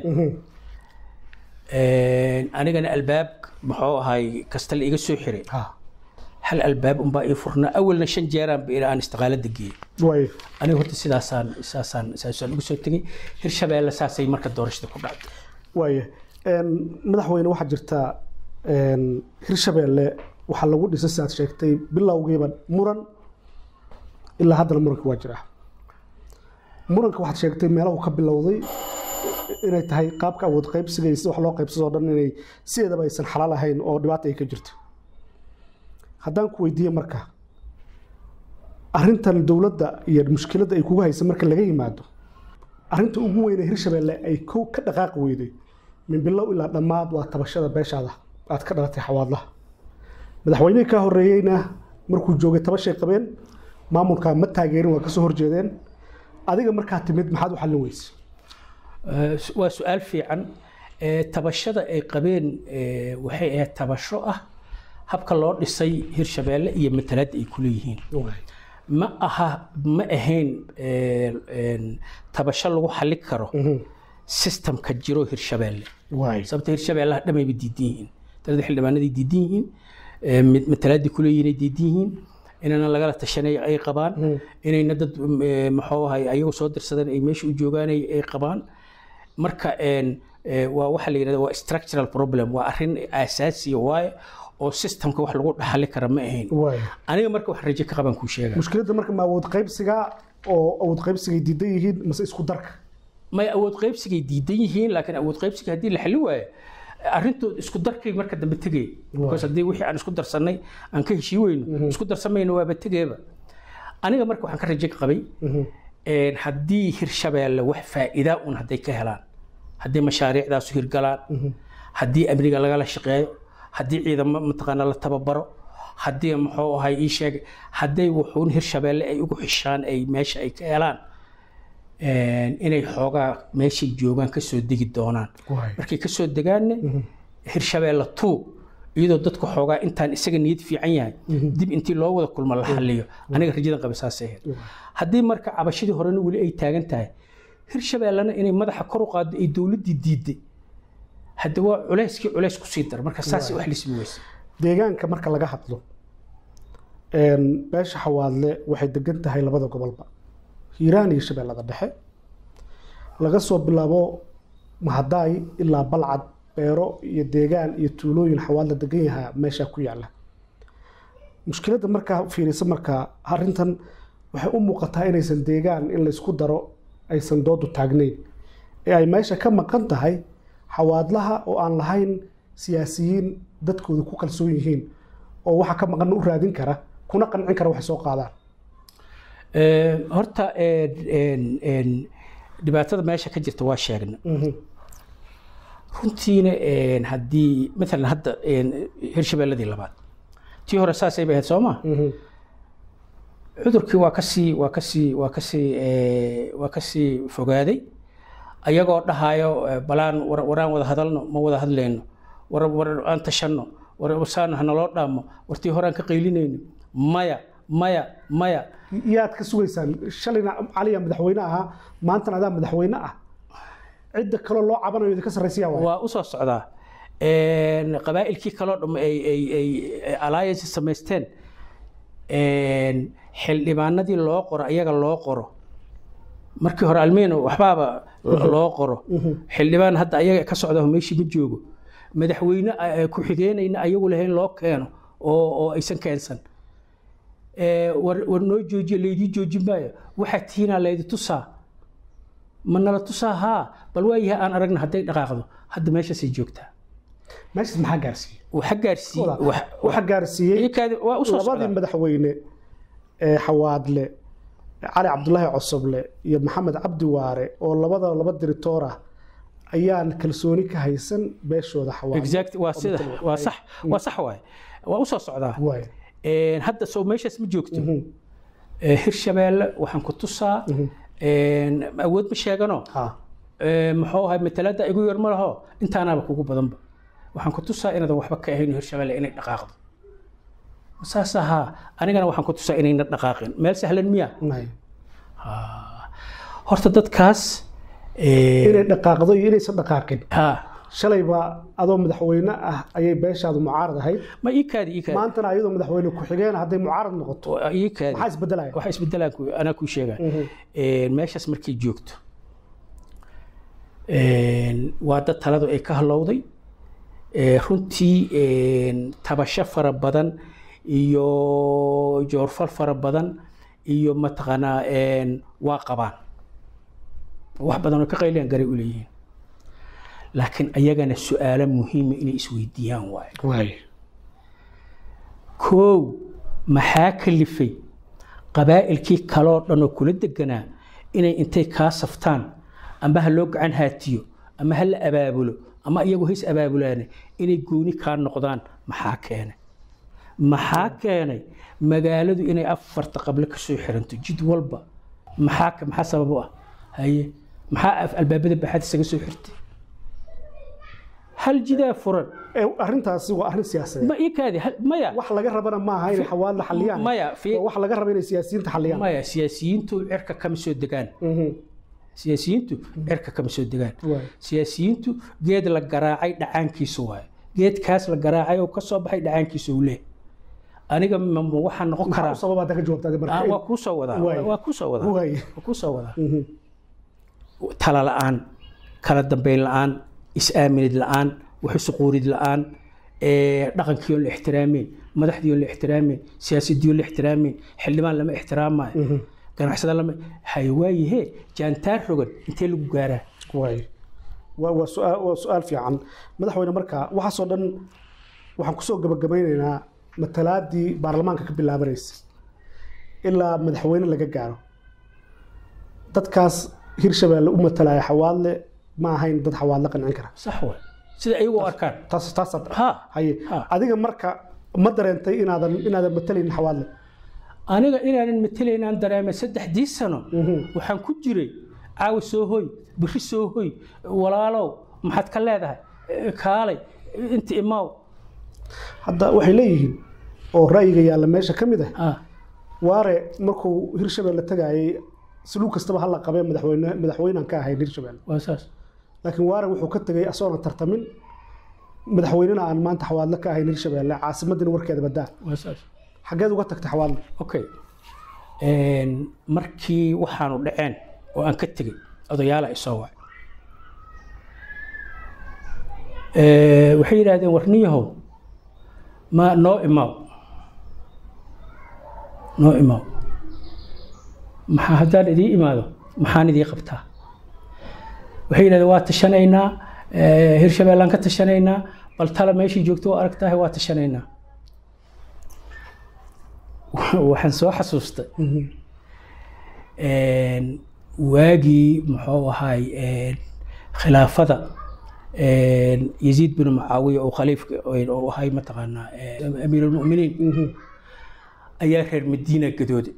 anigana albaab muxuu ahay kasta la iga soo xiray ha hal albaab unbaa ii furnaa awalna shan jeeraan ba ilaa aan istiqaalada geeyey way aniga horta sidaasaan saasaan saasaan uga soo tegey hirshabeelle saasay marka doorashada ku dhacday waaye Een, madaxweyne waxaa jirta een, hirshabeelle waxaa lagu dhisay sidaad sheegtay bilowgiiba muran ilaa haddana muranka waa jira muranka waxaad sheegtay meelahu ka bilowday inay tahay qaabka awood qaybsiga iyo sida wax loo qaybsadoo dhan inay sideedaba aysan xalaal ahayn oo dhibaata ay ka jirto haddaan ku weydiiye marka arrintan dowladda iyo mushkiladda ay kugu haysa marka laga yimaado arrinta ugu weyn ee hirshabeelle ay kow ka dhaqaaqi weyday min bilow ilaa dhammaad waa tabashada beeshaada aad ka dhalatay xawaadlaha madaxweynihii ka horeeyeyna markuu joogay tabashay qabeen maamulka ma taageerin waa kasoo horjeedeen adiga markaa timid maxaad u xallin weyse Eh, waa su-aal fiican Eh, tabashada ay qabeen eh, waxay ahayd tabasho ah habka loo dhisay hirshabeelle iyo matalaadda ay ku leeyihiin ma aha ma ahayn eh, een, tabasho lagu xallin karo systemka jiro hirshabeelle waay sababta hirshabeellaha dhamayba diidan yihiin talada xildhibaanaday diidan yihiin eh, mid- matalaadii kuleeyihiin ay diidan yihiin inana lagala tashanay ay qabaan inayna dad eh, muxuu ahay ayagu soo dirsadeen ay meesha u joogaan ay ay qabaan marka een, eh, waa waxa la yidhahda waa structural problem waa arrin aasaasiya waaye oo systemka wax lagu dhaxali kara ma ahayn waay aniga marka wax rajo ka qaban kuu sheega mushkiladda marka ma awood qaybsiga oo awood qaybsigay diidan yihiin mase isku darka may awood qaybsigay diidan yihiin laakiin awood qaybsiga haddii la xalin waayo arrintood isku darkay marka dambe tegay because haddii wixii aan isku darsannay aan ka heshii weyno isku darsamayno waaba tegeeba aniga marka waxaan ka rajo qabay een, haddii hirshabeelle wax faa'iida un hadday ka helaan haddii mashaariicdaasu hirgalaan haddii amniga lagala shaqeeyo haddii ciidamo mataqaana la tababaro haddii muxuu ahay ii sheeg hadday wuxuun hirshabeelle ay ugu xishaan ay meesha ay ka helaan een, inay xoogaa meeshay joogaan kasoo degi doonaan waay markay kasoo degaanne hirshabeelle two iyadoo dadku xoogaa intaan isaga niyad fiican yahay dib intii loo wada kulmo la xaliyo aniga rajadan qaba saasay ahayd haddii marka cabashadii horena weli ay taagan tahay hirshabeellena inay madaxa kor u qaado ay dowladdii diiday hadda waa culeyskii culeys kusii dar marka saasay wax lismi weysa deegaanka marka laga hadlo een, beesha xawaadle waxay degan tahay labada gobolba hiiraan iyo shabeellada dhexe laga soo bilaabo mahadaay ilaa balcad beero iyo deegaan iyo tuulooyin xawaadla degan yahaa meeshaa ku yaala mushkiladda markaa fiirisa markaa arrintan waxay u muuqataa inaysan deegaan in laysku daro aysan doodu taagnayn ee ay meesha ka maqan tahay xawaadlaha oo aan lahayn siyaasiyiin dadkooda ku kalsoon yihiin oo waxa ka maqan u raadin kara kuna qancin kara waxay soo qaadaan Ee, horta een, een, een, dhibaatada meesha ka jirta waa sheegna runtiina een, haddii maalan hadda een, hirshabeelladii labaad tii hore saasay bay ahayd soo ma cudurkii waa kasii waa kasii waa kasii ee, waa kasii fogaaday ayagoo dhahayo ee, balaan war- waraan wada hadalno ma wada hadlayno war war aan tashanno war saan hanaloo dhaamo wartii horaan ka qaylinayno maya maya maya yaad ka sugaysaan shalayna caliya madaxweyne ahaa maantana adaa madaxweyne ah cidda kaloo loo cabanayo idinka sarraysiyaa waay waa u soo socdaa Een, qabaa'ilkii kaloo dham ay ay ay alliance samaysteen een, xildhibaanadii loo qoro ayaga loo qoro markii hore almeeno waxbaaba loo qoro xildhibaan hadda ayaga ka socda meeshii ma joogo madaxweyne eh, ku-xigeenayna ayagu lahayn loo keeno oo oo aysan keensan Ee, war war noo joojiya laydii joojin maayo waxaa tihiinaa laydi tusaa ma nala tusaa haa bal waayahay aan aragna hadday dhaqaaqdo hadda meeshaasay joogtaa meeshaas maxaa gaarsiiyey waxa gaarsiiyey wax- waxa gaarsiiyey iyakaadi- waa usoo labadii socdaa madaxweyne ee xawaadle cali cabdulaahi cosoble iyo maxamed cabdi waare oo labada laba diritoor ah ayaan kalsooni ka haysan beeshooda xawaadle exact waa sida waa sax waa sax waaye waa usoo socdaa waay Een, hadda soo meeshaas ma joogto Ee, hirshabeelle waxaan ku tusaa een, awood ma sheegano ha Ee, muxuu ahay matalada igu yar ma laho intaanaaba kugu badanba waxaan ku tusaa inaadan waxba ka ahayn hirshabeelle inay dhaqaaqdo saas ahaa anigana waxaan ku tusaa inayna dhaqaaqin meel sahlan miya may horta dadkaas Ee, inay dhaqaaqdo iyo inaysan dhaqaaqin ha shalayba adoo madaxweyne ah ayay beeshaadu mucaarad ahayd ma ii kaadi ii kaadi maantana ayadoo madaxweyne ku-xigeen hadday mucaarad noqoto Waa ii kaadi maxaa isbedelaya waxa isbedelaan ku anaa kuu sheegaa Een, meeshaas markay joogto een, waa dad taladu ay ka halowday Ee, runtii een, tabasho fara badan iyo joorfal fara badan iyo mataqaanaa een, waa qabaan wax badan oo ka qayliyan garay u leeyihiin laakiin ayagana su-aalo muhiima inay isweydiiyaan waaye waay koow maxaa kalifay qabaa'ilkii kaloo dhan oo kula deganaa inay intay kaa saftaan ama ha loo gacan haatiyo ama ha la abaabulo ama iyagu hays abaabulaane inay gooni kaa noqdaan maxaa keenay maxaa keenay magaaladu inay afarta qable ka soo xiranto jid walba maxaa ka- maxaa sabab u ah haye maxaa af- albaabada baxaad isaga soo xirtay hal jidaa furan Ee, arrintaasi waa arrin siyaasadeed ma ii kaadi hal- maya wax laga rabana maaha inay xawaadla xaliyaan maya fi Waa wax laga raba inay siyaasiyiinta xaliyaan maya siyaasiyiintu cirka kama soo degaan Mhm. siyaasiyiintu cirka kama soo degaan Waay. siyaasiyiintu geed la garaacay dhacaankiisa waaye geedkaas la garaacay oo ka soo baxay dhacaankiisa uu leh aniga ma ma waxaa noqon maxaa karaa u sababa hadda ka jawaabta Ah, marka waa kuu soo wadaa Waay. waa kuu soo wadaa Waay. waa kuu soo wadaa Mhm. tala la'aan kala dambeyn la'aan is-aaminid la'aan waxusuquurid la'aan ee, dhaqankii oon la ixtiraameyn madaxdii oon la ixtiraameyn siyaasadii oon la ixtiraameyn xildhibaan lama ixtiraamayo ganacsada lama hay waayahe jaantaar rogan intee lagu gaaraa waay waa waa su-aal waa su-aal fiican madaxweyne marka waxaasoo dhan waxaan kusoo gabagabaynaynaa matalaadii baarlamaanka ka bilaabanaysa ilaa madaxweyne laga gaaro dadkaas hirshabeelle u matalaya xawaadle ma ahayn dad xawaadle qancin kara sax waay sida ayagu u arkaan taas taasaad ha haye Ha. adiga marka ma dareentay inaadan inaadan matalaynin xawaadle aniga inaanan matelaynaan dareemay saddexdii sano waxaan ku jiray caawa soo hoy biri soo hoy walaalow maxaad ka leedahay Eh, kaalay inta imaaw hadda waxay leeyihiin oo ra'yiga yaalla meesha ka mid ah ha waare markuu hirshabeelle tagaayay saluug kastaba hala qabee madaxweyne madaxweynean ka ahayn hirshabeelle waa saas laakiin waare wuxuu ka tegay asoona tartamin madaxweynena aan maanta xawaadle ka ahayn hirshabeelle caasimadina warkeeda badaa waa saas xageed uga tagtay xawaadle okay Een, markii waxaanu dhaceen oo aan ka tegey odayaala isoo wacay Ee, waxay yidhaahdeen warniyahow ma noo imaaw noo imaaw maxaa haddaan idii imaado maxaan idii qabtaa waxay yidhahdeen waa tashanaynaa ee, hirshabeellaan ka tashanaynaa bal tala meeshii joogto waa aragtahay waa tashanaynaa waxaan soo xasuustay een, waagii muxuu ahaay een, khilaafada een, yaziid bin mucaawiya oo khaliifka oo ahay mataqaanaa een, amiirulmuminiin ayaa reer madiina gadooday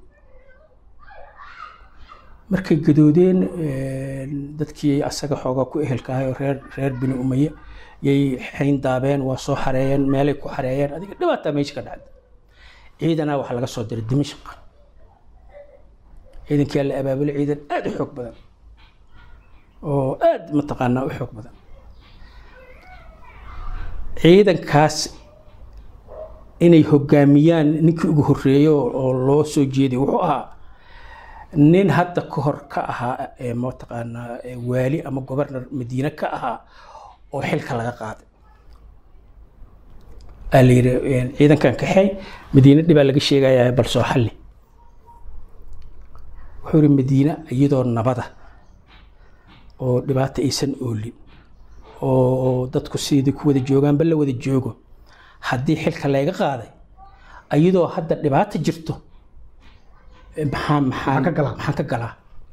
markay gadoodeen een, dadkii asaga xoogaa ku ehelka ahay oo reer reer bini umaye yay xayn daabeen waa soo xareeyeen meelay ku xareeyeen adiga dhibaataa meesha ka dhacday ciidanaa waxaa laga soo diray dimashq ciidankii la abaabulay ciidan aad u xoog badan oo aad mataqaanaa u xoog badan ciidankaas inay hogaamiyaan ninkii ugu horreeyey oo oo loo soo jeeday wuxuu ahaa nin hadda ka hor ka ahaa ee mataqaanaa ee waali ama gobernar madiine ka ahaa oo xilka laga qaaday aa la yidhi een, ciidankan kaxey madiine dhibaa laga sheegayaa bal soo xalli wuxuu yidhi madiine iyadoo nabada oo dhibaato aysan oolin oo dadku sidii ku wada joogaanba la wada joogo haddii xilka layga qaaday iyadoo hadda dhibaato jirto eh, maxaa maxaan ka galaa? maxaan ka galaa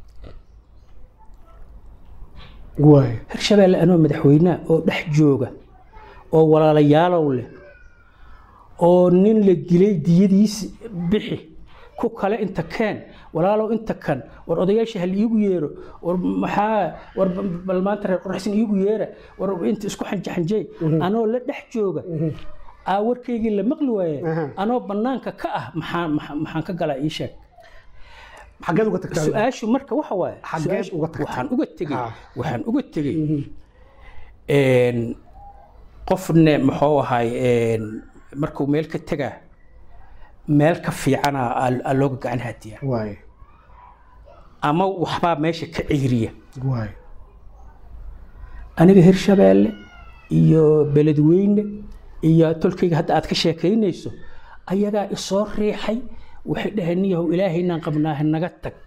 waay hirshabeelle anoo madaxweynaha oo dhex jooga oo walaalayaalow leh oo nin la dilay diyadiis bixi ku kale inta keen walaalow inta kan war odayaasha hal iigu yeero war maxaa war bal maanta reer qorxsan iigu yeera war inta isku xanjaxanjey anoo la dhex jooga aa warkaygii la maqli waaye Aha. anoo bannaanka ka ah maxaa maxaa- maxaan ka galaa ii sheeg xaggeed uga tagtaa su-aashu marka waxa waaye Xaggeed su-aashu- uga tagtay? waxaan uga tegey Ah. waxaan uga tegey een, qofne muxuu ahay een, markuu meel ka tegaa meel ka fiicana aa- aa looga gacan hadiyaa waay ama waxbaa meesha ka ceyriya waay aniga hirshabeelle iyo beledweyne iyo tolkayga hadda aad ka sheekaynayso ayagaa isoo riixay waxay dhaheen niyahow ilaahaynaan qabnaahe naga tag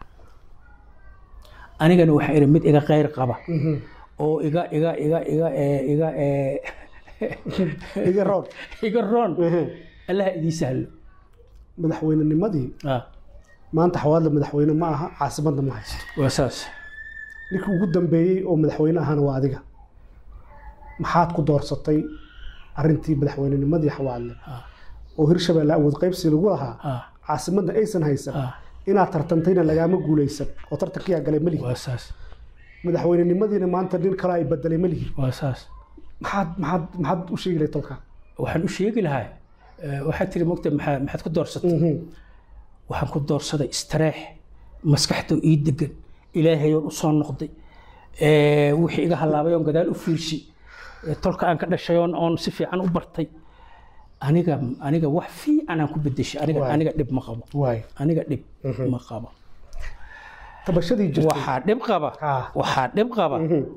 anigana waxaa idhi mid iga qayr qaba oo iga iga iga iga ee, iga ee, iga roon iga roon Ehe. allaha idii sahlo madaxweynenimadii Ah, maanta xawaadla madaxweyne ma aha caasimadna ma haysto waa saas ninkii ugu dambeeyey oo madaxweyne ahana waa adiga maxaad ku doorsatay arrintii madaxweynenimadii xawaadle Ah. oo hirshabeelle awood qaybsi lagu lahaa Ah, caasimadna aysan haysan ah, inaad tartantayna lagaama guulaysan oo tartankiyaa galay ma lihi waa saas madaxweynenimadiina maanta nin kale ay bedelay ma lihi waa saas maxaad maxaad maxaad u sheegi lahay tolka waxaan u sheegi lahaa eh, waxaad tiri mogta maxaa- maxaad ku doorsatay waxaan ku doorsaday istareex maskaxda ii degan ilaahayoon u soo noqday Eh, wixii iga halaabay oon gadaal u fiirsi Eh, tolka aan ka dhashay oon oon si fiican u bartay aniga aniga wax fiican aan ku bedeshay aniga Waay. aniga dhib ma qabo waay aniga dhib ma qabo tabashadii jirtay waxaa dhib qaba Ah. waxaa dhib qaba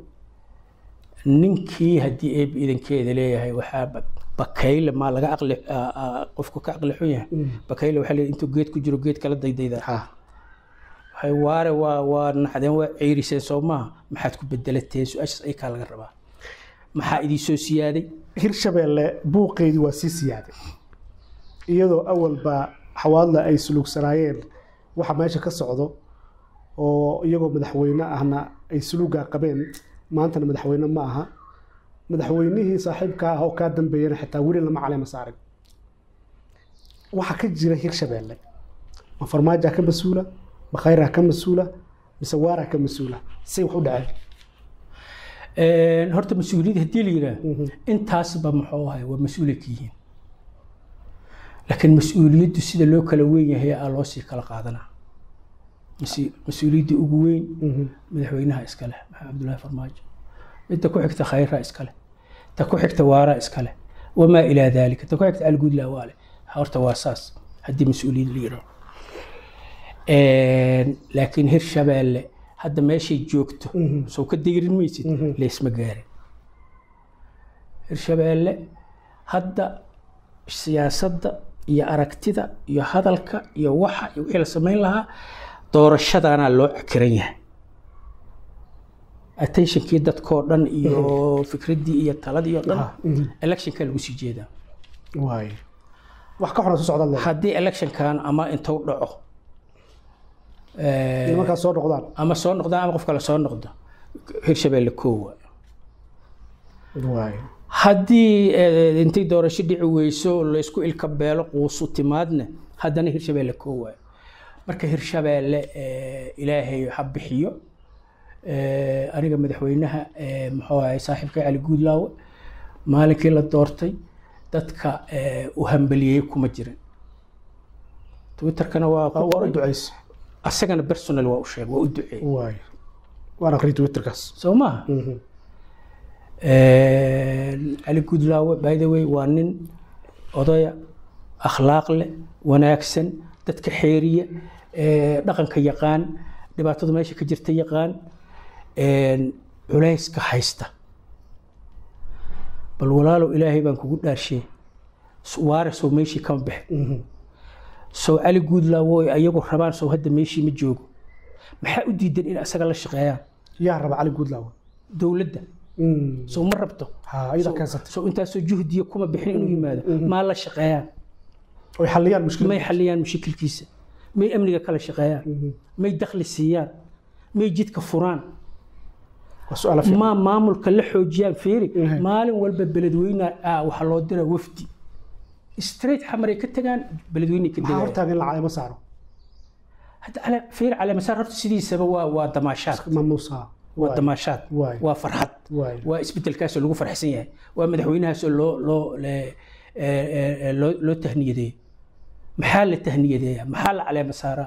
ninkii haddii eeb idankeeda leeyahay waxaa ba- bakayle maa laga aqli ah, ah, qofku ka aqli xun yahay bakayle waxaa leeyahay intuu geed ku jiro geed kala daydayda ha waxay waare waa waa naxdeen waa ceyriseen soo maaha maxaad ku bedelateen su-aashaas ay kaa laga rabaa maxaa idii soo siyaaday hirshabeelle buuqeedii waa sii siyaaday iyadoo awalba xawaadla ay suluugsanaayeen waxa meesha ka socdo oo iyagoo madaxweyne ahna ay suluugaa qabeen maantana madaxweyne ma aha madaxweynihii saaxiibka ah oo kaa dambeeyana xitaa weli lama caleema saarin waxa ka jira hirshabeelle ma farmaajaa ka mas-uula ma khayraa ka mas-uula mise waaraa ka mas-uula say wax u dhaceen Een, horta mas-uuliyadda haddii la yidhaah intaasba muxuu ahay waa mas-uulay ka yihiin laakiin mas-uuliyaddu sida loo kala weyn yahay aa loo sii kala qaadanaa Mas- mas-uuliyadda ugu weyn madaxweynaha iska leh maxamed cabdullaahi farmaajo midda ku xigta khayraa iska leh ta ku xigta waaraa iska leh wamaa ilaa daalika ta ku xigta alguudlaa waa leh horta waa saas haddii mas-uuliyad la yidhaho Een, laakiin hirshabeelle hadda meeshay joogto soo ka dayrin maysid leesma gaarin hirshabeelle hadda siyaasadda iyo aragtida iyo hadalka iyo waxa iyo wixii la samayn lahaa doorashadaanaa loo cakiran yahay attentionkii dadkoo dhan iyo fikraddii iyo taladii oo dhan Ah, mhm. electionka lagu sii jeedaa waay wax ka xuna soo socdaad leedahay haddii electionkan ama intuu dhaco eh, nimankaas soo noqdaan ama soo noqda ama qof kale soo noqdo hirshabeelle koowa waay haddii eh, intay doorasho dhici weyso laysku ilka beelo quusu timaadna haddana hirshabeelle koowa marka hirshabeelle eh, ilaahay ha bixiyo Eh, aniga madaxweynaha eh, muxuu ahay saaxiibka cali guudlaawe maalinkii la doortay dadka eh, u hambaliyey kuma jirin twitterkana waa ku waa u qoray ducaysa asagana personal waa u sheegay waa u duceeyey waay waan aqri twitterkaas soo maaha cali gudlaawe by the way waa nin odaya akhlaaq leh wanaagsan dadka xeeriya eh, dhaqanka yaqaan dhibaatada meesha ka jirta yaqaan een, culayska haysta bal walaalow ilaahay baan kugu dhaarshe waare sow meeshii kama bixin sow cali guudlaawo ay ayagu rabaan sow hadda meeshii ma joogo maxaa u diidan in asaga la shaqeeyaan yaa raba cali guudlaawe dowladda sow ma rabto ha ayada keensatay sow intaasoo juhdiya kuma bixin inuu yimaado maa la shaqeeyaan oy xalliyaan mushkilad may xaliyaan mushakilkiisa may amniga kala shaqeeyaan may dakhli siiyaan may jidka furaan waa su-aala fiican ma maamulka la xoojiyaan fiiri Mhm. maalin walba beledweyne ah waxaa loo diraa wafdi straight xamaray ka tagaan beledweyne ka maxaa degaan hortaaga in la caleemo saaro hadda cale fiiri cale masaar horta sidiisaba waa waa damaashaad maamuusa waa damaashaad waay waa farxad waay waa isbedelkaasoo lagu farxsan yahay waa madaxweynahaasoo loo loo le- ee, ee, loo loo tahniyadeeyo maxaa la tahniyadeeya maxaa la caleema saaraa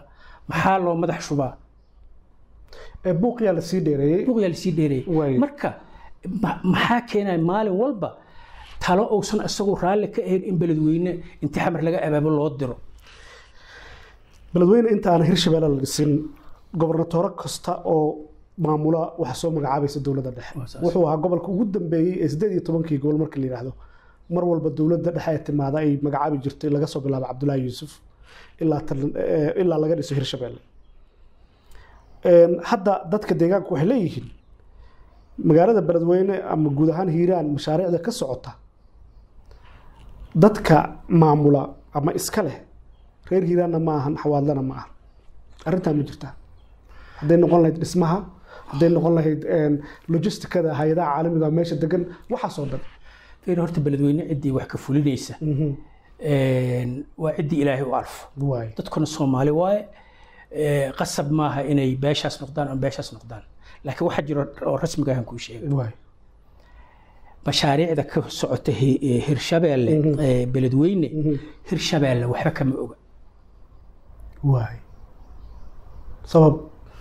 maxaa loo madax shubaa ee buuqiyaa la sii dheereeyey buuqyaa lasii dheereeyay Waay. marka ma- maxaa keenaya maalin walba talo uusan isagu raalli ka ahayn in beledweyne inti xamar laga abaabo loo diro beledweyne inta aan hirshabeelle la dhisin gobernatoore kasta oo maamula waxa soo magacaabaysa dowladda dhexe Waa saas. wuxuu ahaa gobolka ugu dambeeyey ee sideed iyo tobankii gobol marka la yidhaahdo mar walba dowladda dhexe ee timaada ay magacaabi jirtay laga soo bilaabo cabdulaahi yuusuf ilaa tan- eh, ilaa laga dhiso hirshabeelle Een, hadda dadka deegaanku waxay leeyihiin magaalada beledweyne ama guud ahaan hiiraan mashaariicda ka socota dadka maamula ama iska leh reer hiiraanna ma ahan xawaadlana ma aha arrintaa ma jirtaa hadday noqon lahayd dhismaha hadday noqon lahayd een, logistikada hay-adaha caalamiga oo meesha degan waxaasoo dhan fiir horta beledweyne ciddii wax ka fulinaysa een, waa ciddii ilaahay u alfo waay dadkuna soomaali waaye ee, qasab maaha inay beeshaas noqdaan ama beeshaas noqdaan laakiin waxaa jiro oo rasmiga ahan kuu sheegay waay mashaariicda ka socota hi- ee hirshabeelle ee beledweyne hirshabeelle waxba kama oga waay sabab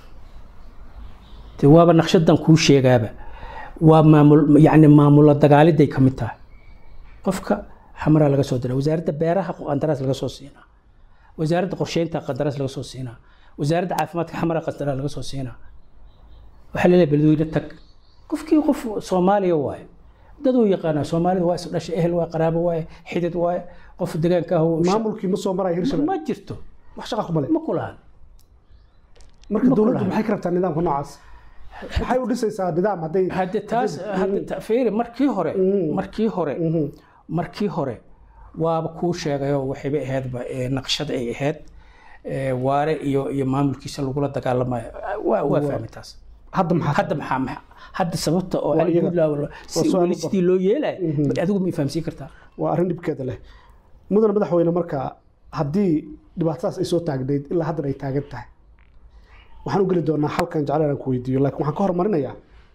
de waaba naqshadan kuu sheegaaba waa maamul yani maamulo dagaaliday ka mid tahay qofka xamaraa laga soo dira wasaaradda beeraha qandaraas laga soo siinaa wasaaradda qorsheynta qandaraas laga soo siinaa wasaaradda caafimaadka xamaraa qandaraas laga soo siinaa waxaa laleeyahay beledweyne tag qofkii qof soomaaliya waaye daduu yaqaanaa soomaalida waa isdhashay ehel waa qaraabo waaye xidid waaye qof degaanka ah oo- maamulkii ma soo maraya hirshabeelle ma jirto wax shaqa kuma leh ma kulahan marka ma dowladdu kulaha. maxay ka rabtaa nidaamka noocaas maxay u dhisaysaa nidaam hadday hadde taas hadde ta- fiiri markii hore markii hore markii hore waaba kuu sheegayoo waxayba ahaydba ee, naqshad ay ahayd ee, waare iyo iyo maamulkiisa lagula dagaalamayo waa waa fahmay taas hadda maxaa hadda maxaa maxaa hadda sababta oo Waa Ali iyaga. Goodlaw si su'aal weli u sidii loo yeelay adigu ma fahamsiin kartaa waa arrin dhibkeeda leh mudane madaxweyne marka haddii dhibaatadaas ay soo taagnayd ilaa haddan ay taagan tahay waxaan u geli doonaa halkan jeclaan aan ku weydiiyo laakiin waxaan ka hormarinayaa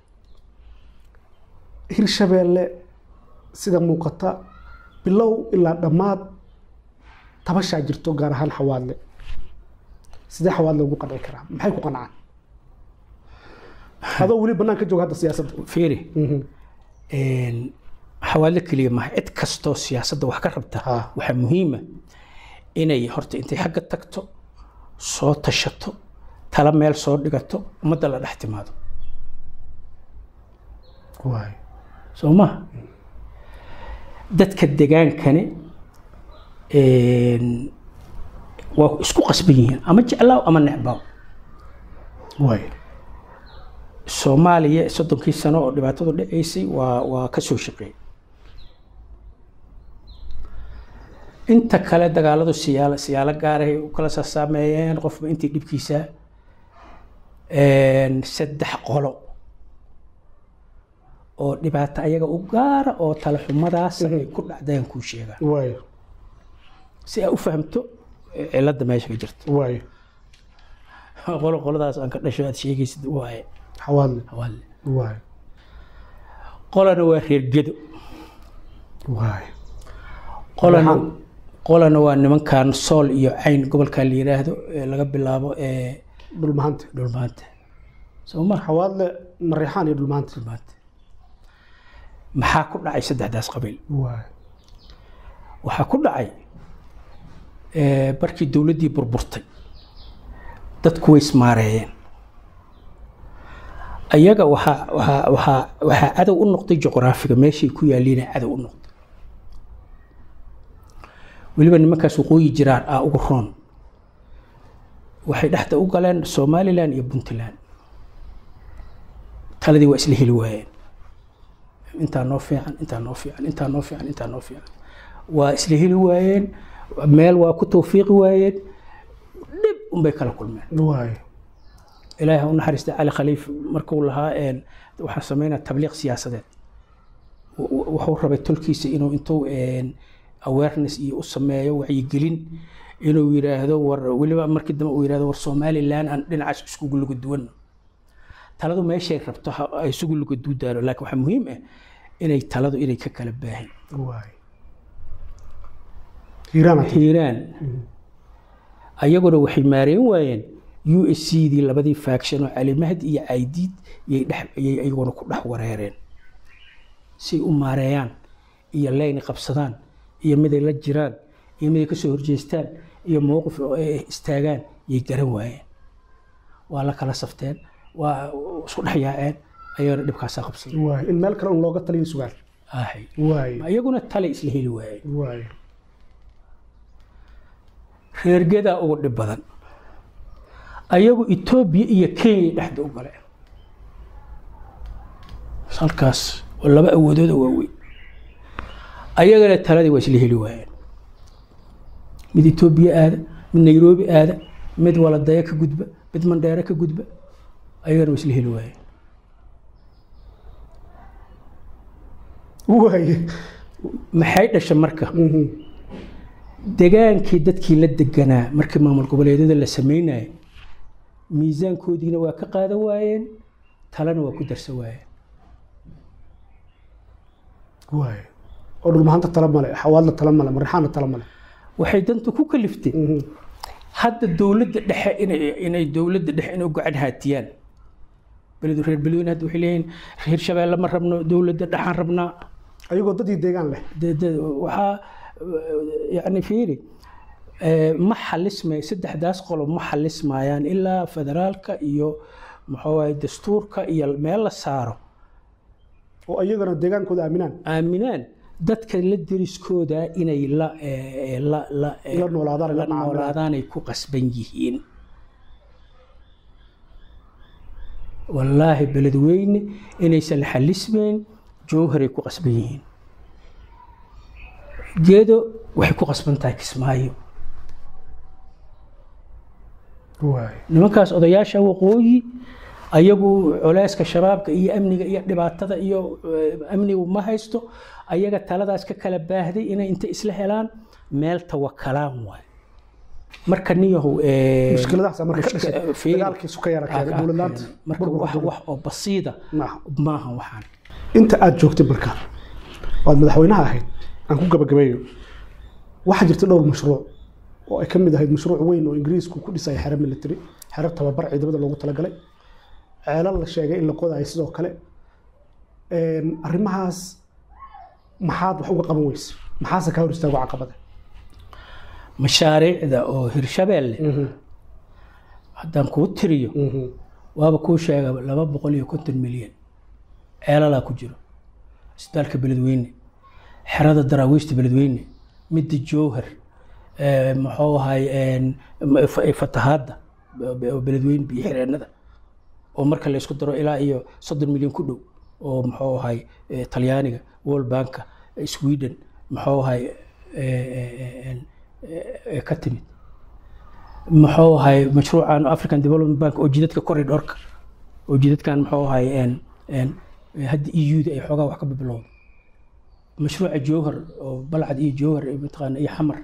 hirshabeelle sida muuqata bilow ilaa dhammaad tabashaa jirto gaar ahaan xawaadle sidee xawaadle ugu qanci karaa maxay ku qancaan adoo weli bannaan ka jooga hadda siyaasadda fiiri een, xawaalo keliya maaha cid kastoo siyaasadda wax ka rabta Ha. waxaa muhiima inay horta intay xagga tagto soo tashato tala meel soo dhigato ummadda la dhex timaado waay soo maha dadka degaankani een, waa isku qasban yihiin ama jeclaaw ama necbaaw waay soomaaliya soddonkii sano oo dhibaatadu dhacaysay waa waa ka soo shaqeeyey inta kale dagaaladu siyaalo siyaalo gaaray u kala sasaameeyeen qofba intii dhibkiisa een, saddex qolo oo dhibaato ayaga u gaara oo tala xumadaas ay ku dhacdeen kuu sheegaa waay si aa u fahamto eh, cilada meesha ka jirta waay qolo qoladaas aan ka dhasho aad sheegaysid waaye xawaadle hawaale waay qolana waa reer gedo waay qolana Maxaa? qolana waa nimankan sool iyo cayn gobolka la yiraahdo ee laga bilaabo ee dhulmahante dhulmaanta soo ma xawaadle mareexaan iyo dhulmahante dhulmaanta maxaa ku dhacay saddexdaas qabiil waay waxaa ku dhacay ee, markii dowladdii burburtay dadku way ismaareeyeen ayaga waxaa waxaa waxaa waxaa cadow u noqday juqraafiga meeshay ku yaaliina cadow u noqday weliba nimankaas waqooyi jiraan aa ugu roon waxay dhexda u galeen somalilan iyo puntland taladii waa isla heli waayeen intaa noo fiican intaa noo fiican intaa noo fiican intaa noo fiican waa isla heli waayeen meel waa ku tawfiiqi waayeen dhib unbay kala kulmeen waay ilaahi ha u naxariista cali khaliif markuu lahaa een, waxaan sameynaa tabliiq siyaasadeed W- w- wuxuu rabay tolkiisa inuu intuu een, awareness iyo u sameeyo wacyigelin inuu yidhaahdo war weliba markii dambe uu yidhaahdo war somalilan aan dhinacaas iskugu luga duwanno taladu meeshay rabto ha ay isugu luga duudaano laakiin waxaa muhiim ah inay taladu inay ka kala baahin waay hiiraana hiiraan ayaguna waxay maareyn waayeen u s c dii labadii faction oo cali mahdi iyo caydiid yay dhex yay iyaguna ku dhex wareereen si u maareeyaan iyo leyni qabsadaan iyo miday la jiraan iyo miday kasoo horjeestaan iyo mowqif oo ay istaagaan yay garan waayeen waa la kala safteen waa isku dhex yaaceen ayagana dhibkaasaa qabsaday waay in meel kale un looga taliyo sugaan ahay waay iyaguna tale isla heli waayeen waay reergedaa ugu dhib badan ayagu etoobiya iyo kenya dhexda u galeen halkaas oo laba awoodooda waaweyn ayagana taladii waa isla heli waayeen mid etoobiya aada mid nairobi aada mid waladaya ka gudba mid mandheere ka gudba ayagana waa isla heli waayeen waay maxay dhasha marka Mhm. degaankii dadkii la deganaa markii maamul goboleedyada la sameynayay miisaankoodiina waa ka qaadan waayeen talena waa ku darsan waayeen waay oo dhulmahanta tala male xawaadla tala male marixaana tala male waxay dantu ku kaliftay Mhm. hadda dowladda dhexe inay inay dowladda dhexe inay u gacan haatiyaan beledu reer beledweyne hadda waxay leeyihiin reer shabeelle ma rabno dowladda dhexaan rabnaa ayagoo dadii deegaan leh de- de- waxaa yani fiiri eh, ma xalismay saddexdaas qolo ma xalismayaan ilaa federaalka iyo muxuu waye dastuurka iyo meel la saaro oo ayagana deegaankooda aaminaan aaminaan dadka la deriskooda inay la eh, la la eh, La noolaadaan, la la macaamilaan. noolaadaan ay ku qasban yihiin wallaahi beledweyne inaysan la xalismayn jowharay ku qasban yihiin geedo waxay ku qasban tahay kismaayo waay nimankaas odayaasha waqooyi ayagu culeyska shabaabka iyo amniga iyo dhibaatada iyo eh, amnigu ma haysto ayaga taladaas ka kala baahday inay inta isla helaan meel tawakalaan waay marka niyahow eh, mushkiladahaas marka ka mushki- dhashay fiiri. dagaalkii suka yara keenay Ah, ah, dowladlaanta marka wax wax oo basiida maaha maaha waxaan inta aad joogtay marka waad madaxweynaha ahayd aan ku gabagabeeyo waxaa jirta dhowr mashruuc oo ay ka mid ahayd mashruuc weyn oo ingiriisku ku dhisaya xero military xero tababar ciidamada loogu talagalay ceelal la sheegay in la qodayo sidoo kale Een, arrimahaas maxaad wax uga qaban weyse maxaase kaa hor istaago caqabada mashaariicda oo hirshabeelle haddaan kuu tiriyo waaba kuu sheega laba boqol iyo konton milyan ceelalaa ku jiro isbitaalka beledweyne xerada daraawiishta beledweyne midda jowhar eh, muxuu ahay een, m- fa- fatahaadda be- beledweyne biyo xireenada oo marka la isku daro ilaa iyo soddon milyan ku dhow oo muxuu ahay eh, talyaaniga world banka eh, sweden muxuu ahay eh, eh, eh, eh, ka timid muxuu ahay mashruucan african development bank oo jidadka corridorka oo jidadkan muxuu ahay een een hadda eu da ay xoogaa wax ka bibilowda mashruuca jowhar oo balcad iyo jowhar iyo mataqaana iyo xamar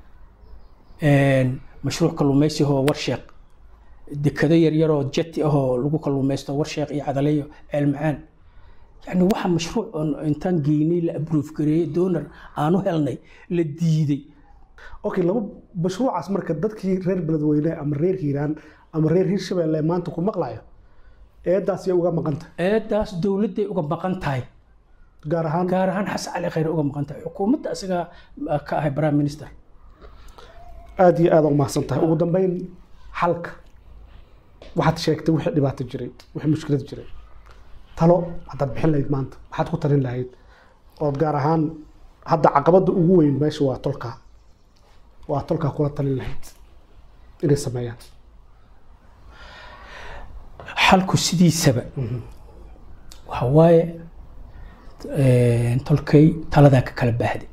een mashruuc kalluumaysi oo warsheeq dekado yaryar oo jeti ahoo lagu kalluumaysto warsheeq iyo cadaleyo ceel macaan yani waxa mashruuc oon intaan geynay la abroof gareeyey donor aanu helnay la diiday okay laba mashruucaas marka dadkii reer beledweyne ama reer hiiraan ama reer hiirshabeelle maanta ku maqlayo eedaas yay uga maqanta eedaas dowladday uga maqan tahay gaar ahaan gaar ahaan xasan cali khayre uga maqan tahay xukuumadda isagaa ka ahay prime minister aad iyo aad u mahadsan tahay ugu dambeyn xalka waxaad sheegtay wixii dhibaato jiray wixii mushkilad jiray talo haddaad bixin lahayd maanta maxaad ku talin lahayd ood gaar ahaan hadda caqabadda ugu weyn meesha waa tolkaa waa tolkaa kula talin lahayd inay sameeyaan xalku sidiisaba waxa waaye een, tolkay taladaa ka kala baahday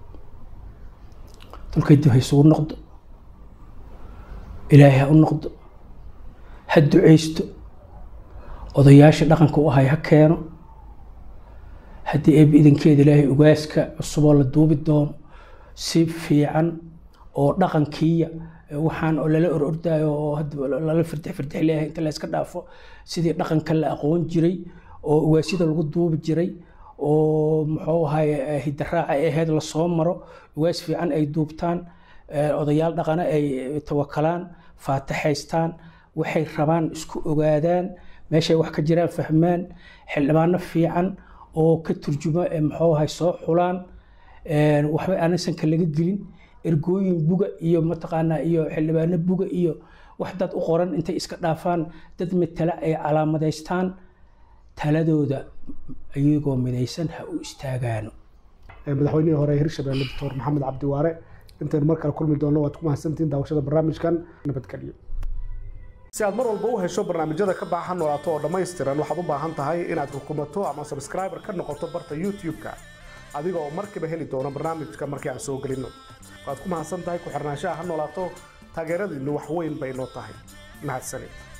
tolkay dib ha isugu noqdo ilaahay ha u noqdo ha ducaysto odayaasha dhaqanka u ahay ha keeno haddii eebbi idankeeda ilaahay ugaaska cusuboo la duubi doono si fiican oo dhaqankiiya ee waxaan oo lala orordayo oo hadda lala firtix firtix leeyahay inta la iska dhaafo sidii dhaqanka la aqoon jiray oo ugaasyada lagu duubi jiray oo muxuu ahay hidaraaca ay ahayd lasoo maro ugaas fiican ay duubtaan eh, odayaal dhaqana ay tawakalaan faataxaystaan waxay rabaan isku ogaadaan meeshay wax ka jiraan fahmaan xildhibaano fiican oo ka turjuma ee muxuu ahay soo xulaan een, waxba aanaysanka laga gelin ergooyin buga iyo mataqaanaa iyo xildhibaano buga iyo wax dad u qoran intay iska dhaafaan dad matala ay calaamadaystaan taladooda iyagoo midaysan ha u istaagaano Ee, madaxweynihii hore ee hirshabelle doctor maxamed cabdi waare intaynu mar kale kulmi doonno waad ku mahadsantihiin daawashada barnaamijkan nabadgelyo si aad mar walba u hesho barnaamijyada ka baahan noolaato oo dhammaystiran waxaad u baahan tahay inaad rukumato ama subscriber ka noqoto barta youtube-ka adiga oo markiiba heli doona barnaamijka markii aan soo gelinno waad ku mahadsan tahay ku xirnaanshaha ha noolaato taageeradiinnu wax weyn bay noo tahay mahadsanid